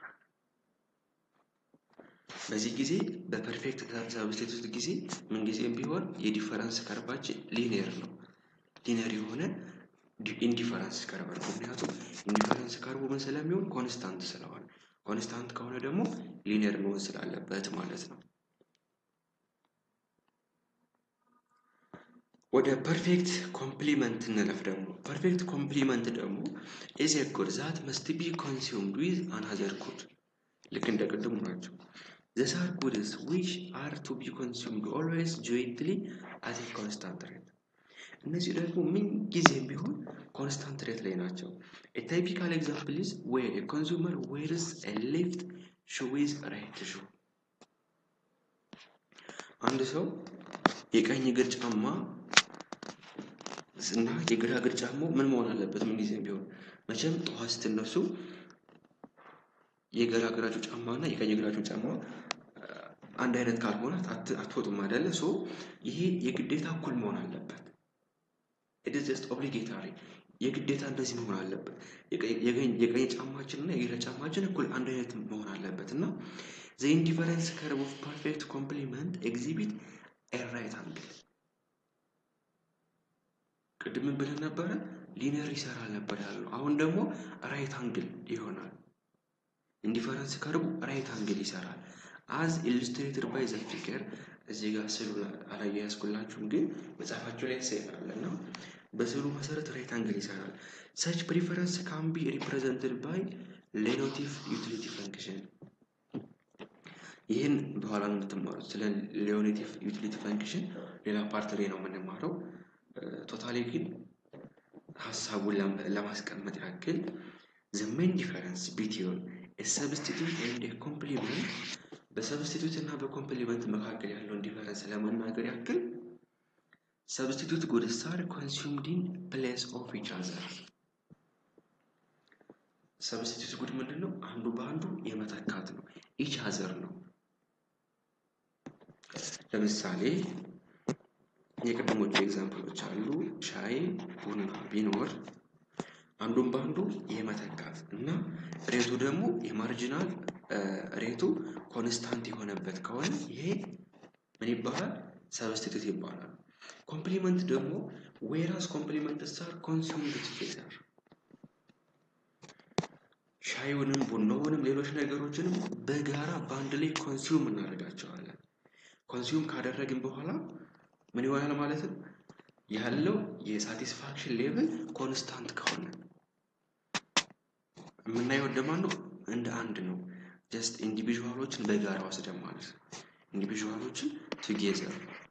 በዚህ ጊዜ በፐርፌክት ሰብስቲቱት ጊዜ ምንጊዜም ቢሆን የዲፈረንስ ከርባችን ሊኒየር ነው። ሊኒየር የሆነ ኢንዲፈረንስ ከርብ ነው። ምክንያቱም ኢንዲፈረንስ ከርቡ ምን ስለሚሆን ኮንስታንት ስለሆነ፣ ኮንስታንት ከሆነ ደግሞ ሊኒየር መሆን ስላለበት ማለት ነው። ወደ ፐርፌክት ኮምፕሊመንት እንለፍ። ደግሞ ፐርፌክት ኮምፕሊመንት ደግሞ ኢዝ ኤ ጉድ ዛት መስት ቢ ኮንሱምድ ዊዝ አናዘር ጉድ ልክ እንደ ቅድሙ ናቸው። ዘስ አር ጉድስ ዊች አር ቱ ቢ ኮንሱምድ ኦልዌይስ ጆይንትሊ አት ኤ ኮንስታንት ሬት እነዚህ ደግሞ ምን ጊዜም ቢሆን ኮንስታንት ሬት ላይ ናቸው። ታይፒካል ኤግዛምፕል ኢዝ ዌር ኮንሱመር ዌርስ ሌፍት ሹዊዝ ራይት ሹ አንድ ሰው የቀኝ እግር ጫማ እና የግራ እግር ጫማው ምን መሆን አለበት? ምን ጊዜም ቢሆን መቼም ጠዋት ስትነሱ የግራ እግራችሁ ጫማ እና የቀኝ እግራችሁ ጫማ አንድ አይነት ካልሆነ አትወጡም አይደለ? ሶ ይሄ የግዴታ እኩል መሆን አለበት። ኢት ኢዝ ጀስት ኦብሊጌታሪ የግዴታ እንደዚህ መሆን አለበት። የቀኝ ጫማችን እና የግራ ጫማችን እኩል አንድ አይነት መሆን አለበት እና ዘ ኢንዲፈረንስ ከርቭ ኦፍ ፐርፌክት ኮምፕሊመንት ኤግዚቢት ኤ ራይት አንግል ቅድም ብለን ነበረ ሊነር ይሰራል ነበር ያለው። አሁን ደግሞ ራይት አንግል ይሆናል። ኢንዲፈረንስ ከርቡ ራይት አንግል ይሰራል። አዝ ኢሉስትሬትድ ባይ ዘ ፊገር እዚህ ጋር ስዕሉ አላያያዝኩላችሁም፣ ግን መጽሐፋቸው ላይ ይሰራል እና በስዕሉ መሰረት ራይት አንግል ይሰራል። ሰች ፕሪፈረንስ ካን ቢ ሪፕሬዘንትድ ባይ ሌኖቲቭ ዩቲሊቲ ፈንክሽን። ይህን በኋላ ነው የምትማሩት። ስለ ሌዮኔቲቭ ዩቲሊቲ ፈንክሽን ሌላ ፓርት ላይ ነው የምንማረው። ቶታሊ ግን ሀሳቡን ለማስቀመጥ ያክል ዘ ሜን ዲፈረንስ ቢትዊን ሰብስቲቱት ኤንድ ኮምፕሊመንት በሰብስቲቱት እና በኮምፕሊመንት መካከል ያለውን ዲፈረንስ ለመናገር ያክል ሰብስቲቱት ጉድስ አር ኮንሱምድ ኢን ፕሌስ ኦፍ ኢች አዘር። ሰብስቲቱት ጉድ ምንድን ነው? አንዱ በአንዱ የመተካት ነው። ኢች አዘር ነው። ለምሳሌ የቅድሞቹ ኤግዛምፕሎች አሉ። ሻይ ቡና ቢኖር አንዱን በአንዱ የመተካት እና ሬቱ ደግሞ የማርጂናል ሬቱ ኮንስታንት የሆነበት ከሆነ ይሄ ምን ይባላል? ሰብስቲቱት ይባላል። ኮምፕሊመንት ደግሞ ዌራስ ኮምፕሊመንት ሳር ኮንሱምድ ቱጌዘር ሻዩንም ቡናውንም ሌሎች ነገሮችንም በጋራ በአንድ ላይ ኮንሱም እናደርጋቸዋለን። ኮንሱም ካደረግን በኋላ ምን ይሆናል ማለት ነው? ያለው የሳቲስፋክሽን ሌቭል ኮንስታንት ከሆነ የምናየው እንደማን ነው? እንደ አንድ ነው። ጀስት ኢንዲቪዥዋሎችን በጋራ ወስደን ማለት ነው። ኢንዲቪዥዋሎችን ቱጌዘር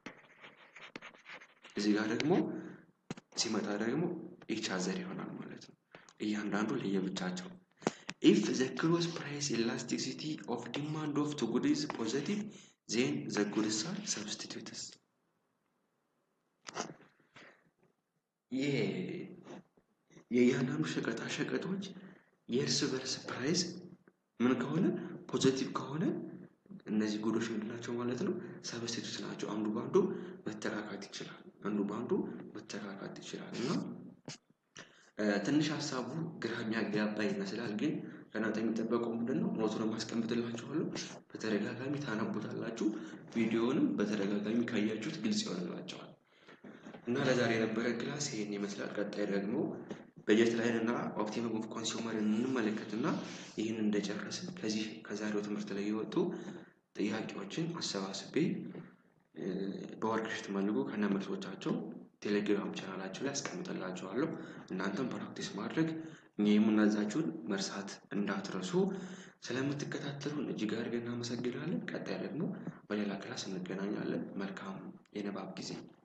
እዚህ ጋር ደግሞ ሲመጣ ደግሞ ኢች አዘር ይሆናል ማለት ነው። እያንዳንዱ ለየብቻቸው ኢፍ ዘ ክሮስ ፕራይስ ኢላስቲሲቲ ኦፍ ዲማንድ ኦፍ ቱ ጉድስ ፖዘቲቭ ዜን ዘ ጉድስ አር ሰብስቲቱትስ የእያንዳንዱ ሸቀጣ ሸቀጦች የእርስ በርስ ፕራይስ ምን ከሆነ ፖዘቲቭ ከሆነ እነዚህ ጉዶች ምንድናቸው ማለት ነው? ሰብስቲቱት ናቸው። አንዱ በአንዱ መተካካት ይችላል። አንዱ በአንዱ መተካካት ይችላል እና ትንሽ ሀሳቡ ግራ የሚያጋባ ይመስላል። ግን ከእናንተ የሚጠበቀው ምንድን ነው? ኖቱንም አስቀምጥላችኋለሁ። በተደጋጋሚ ታነቡታላችሁ። ቪዲዮውንም በተደጋጋሚ ካያችሁት ግልጽ ይሆንላቸዋል። እና ለዛሬ የነበረ ክላስ ይህን ይመስላል። ቀጣይ ደግሞ በጀት ላይን እና ኦፕቲመም ኦፍ ኮንሱመርን እንመለከትና ይህን እንደጨረስን ከዚህ ከዛሬው ትምህርት ላይ የወጡ ጥያቄዎችን አሰባስቤ በወርክሽት መልኩ ከነ መልሶቻቸው ቴሌግራም ቻናላቸው ላይ አስቀምጥላችኋለሁ። እናንተም ፕራክቲስ ማድረግ እኛ የምናዛችሁን መርሳት እንዳትረሱ። ስለምትከታተሉን እጅግ አድርገን እናመሰግናለን። ቀጣይ ደግሞ በሌላ ክላስ እንገናኛለን። መልካም የንባብ ጊዜ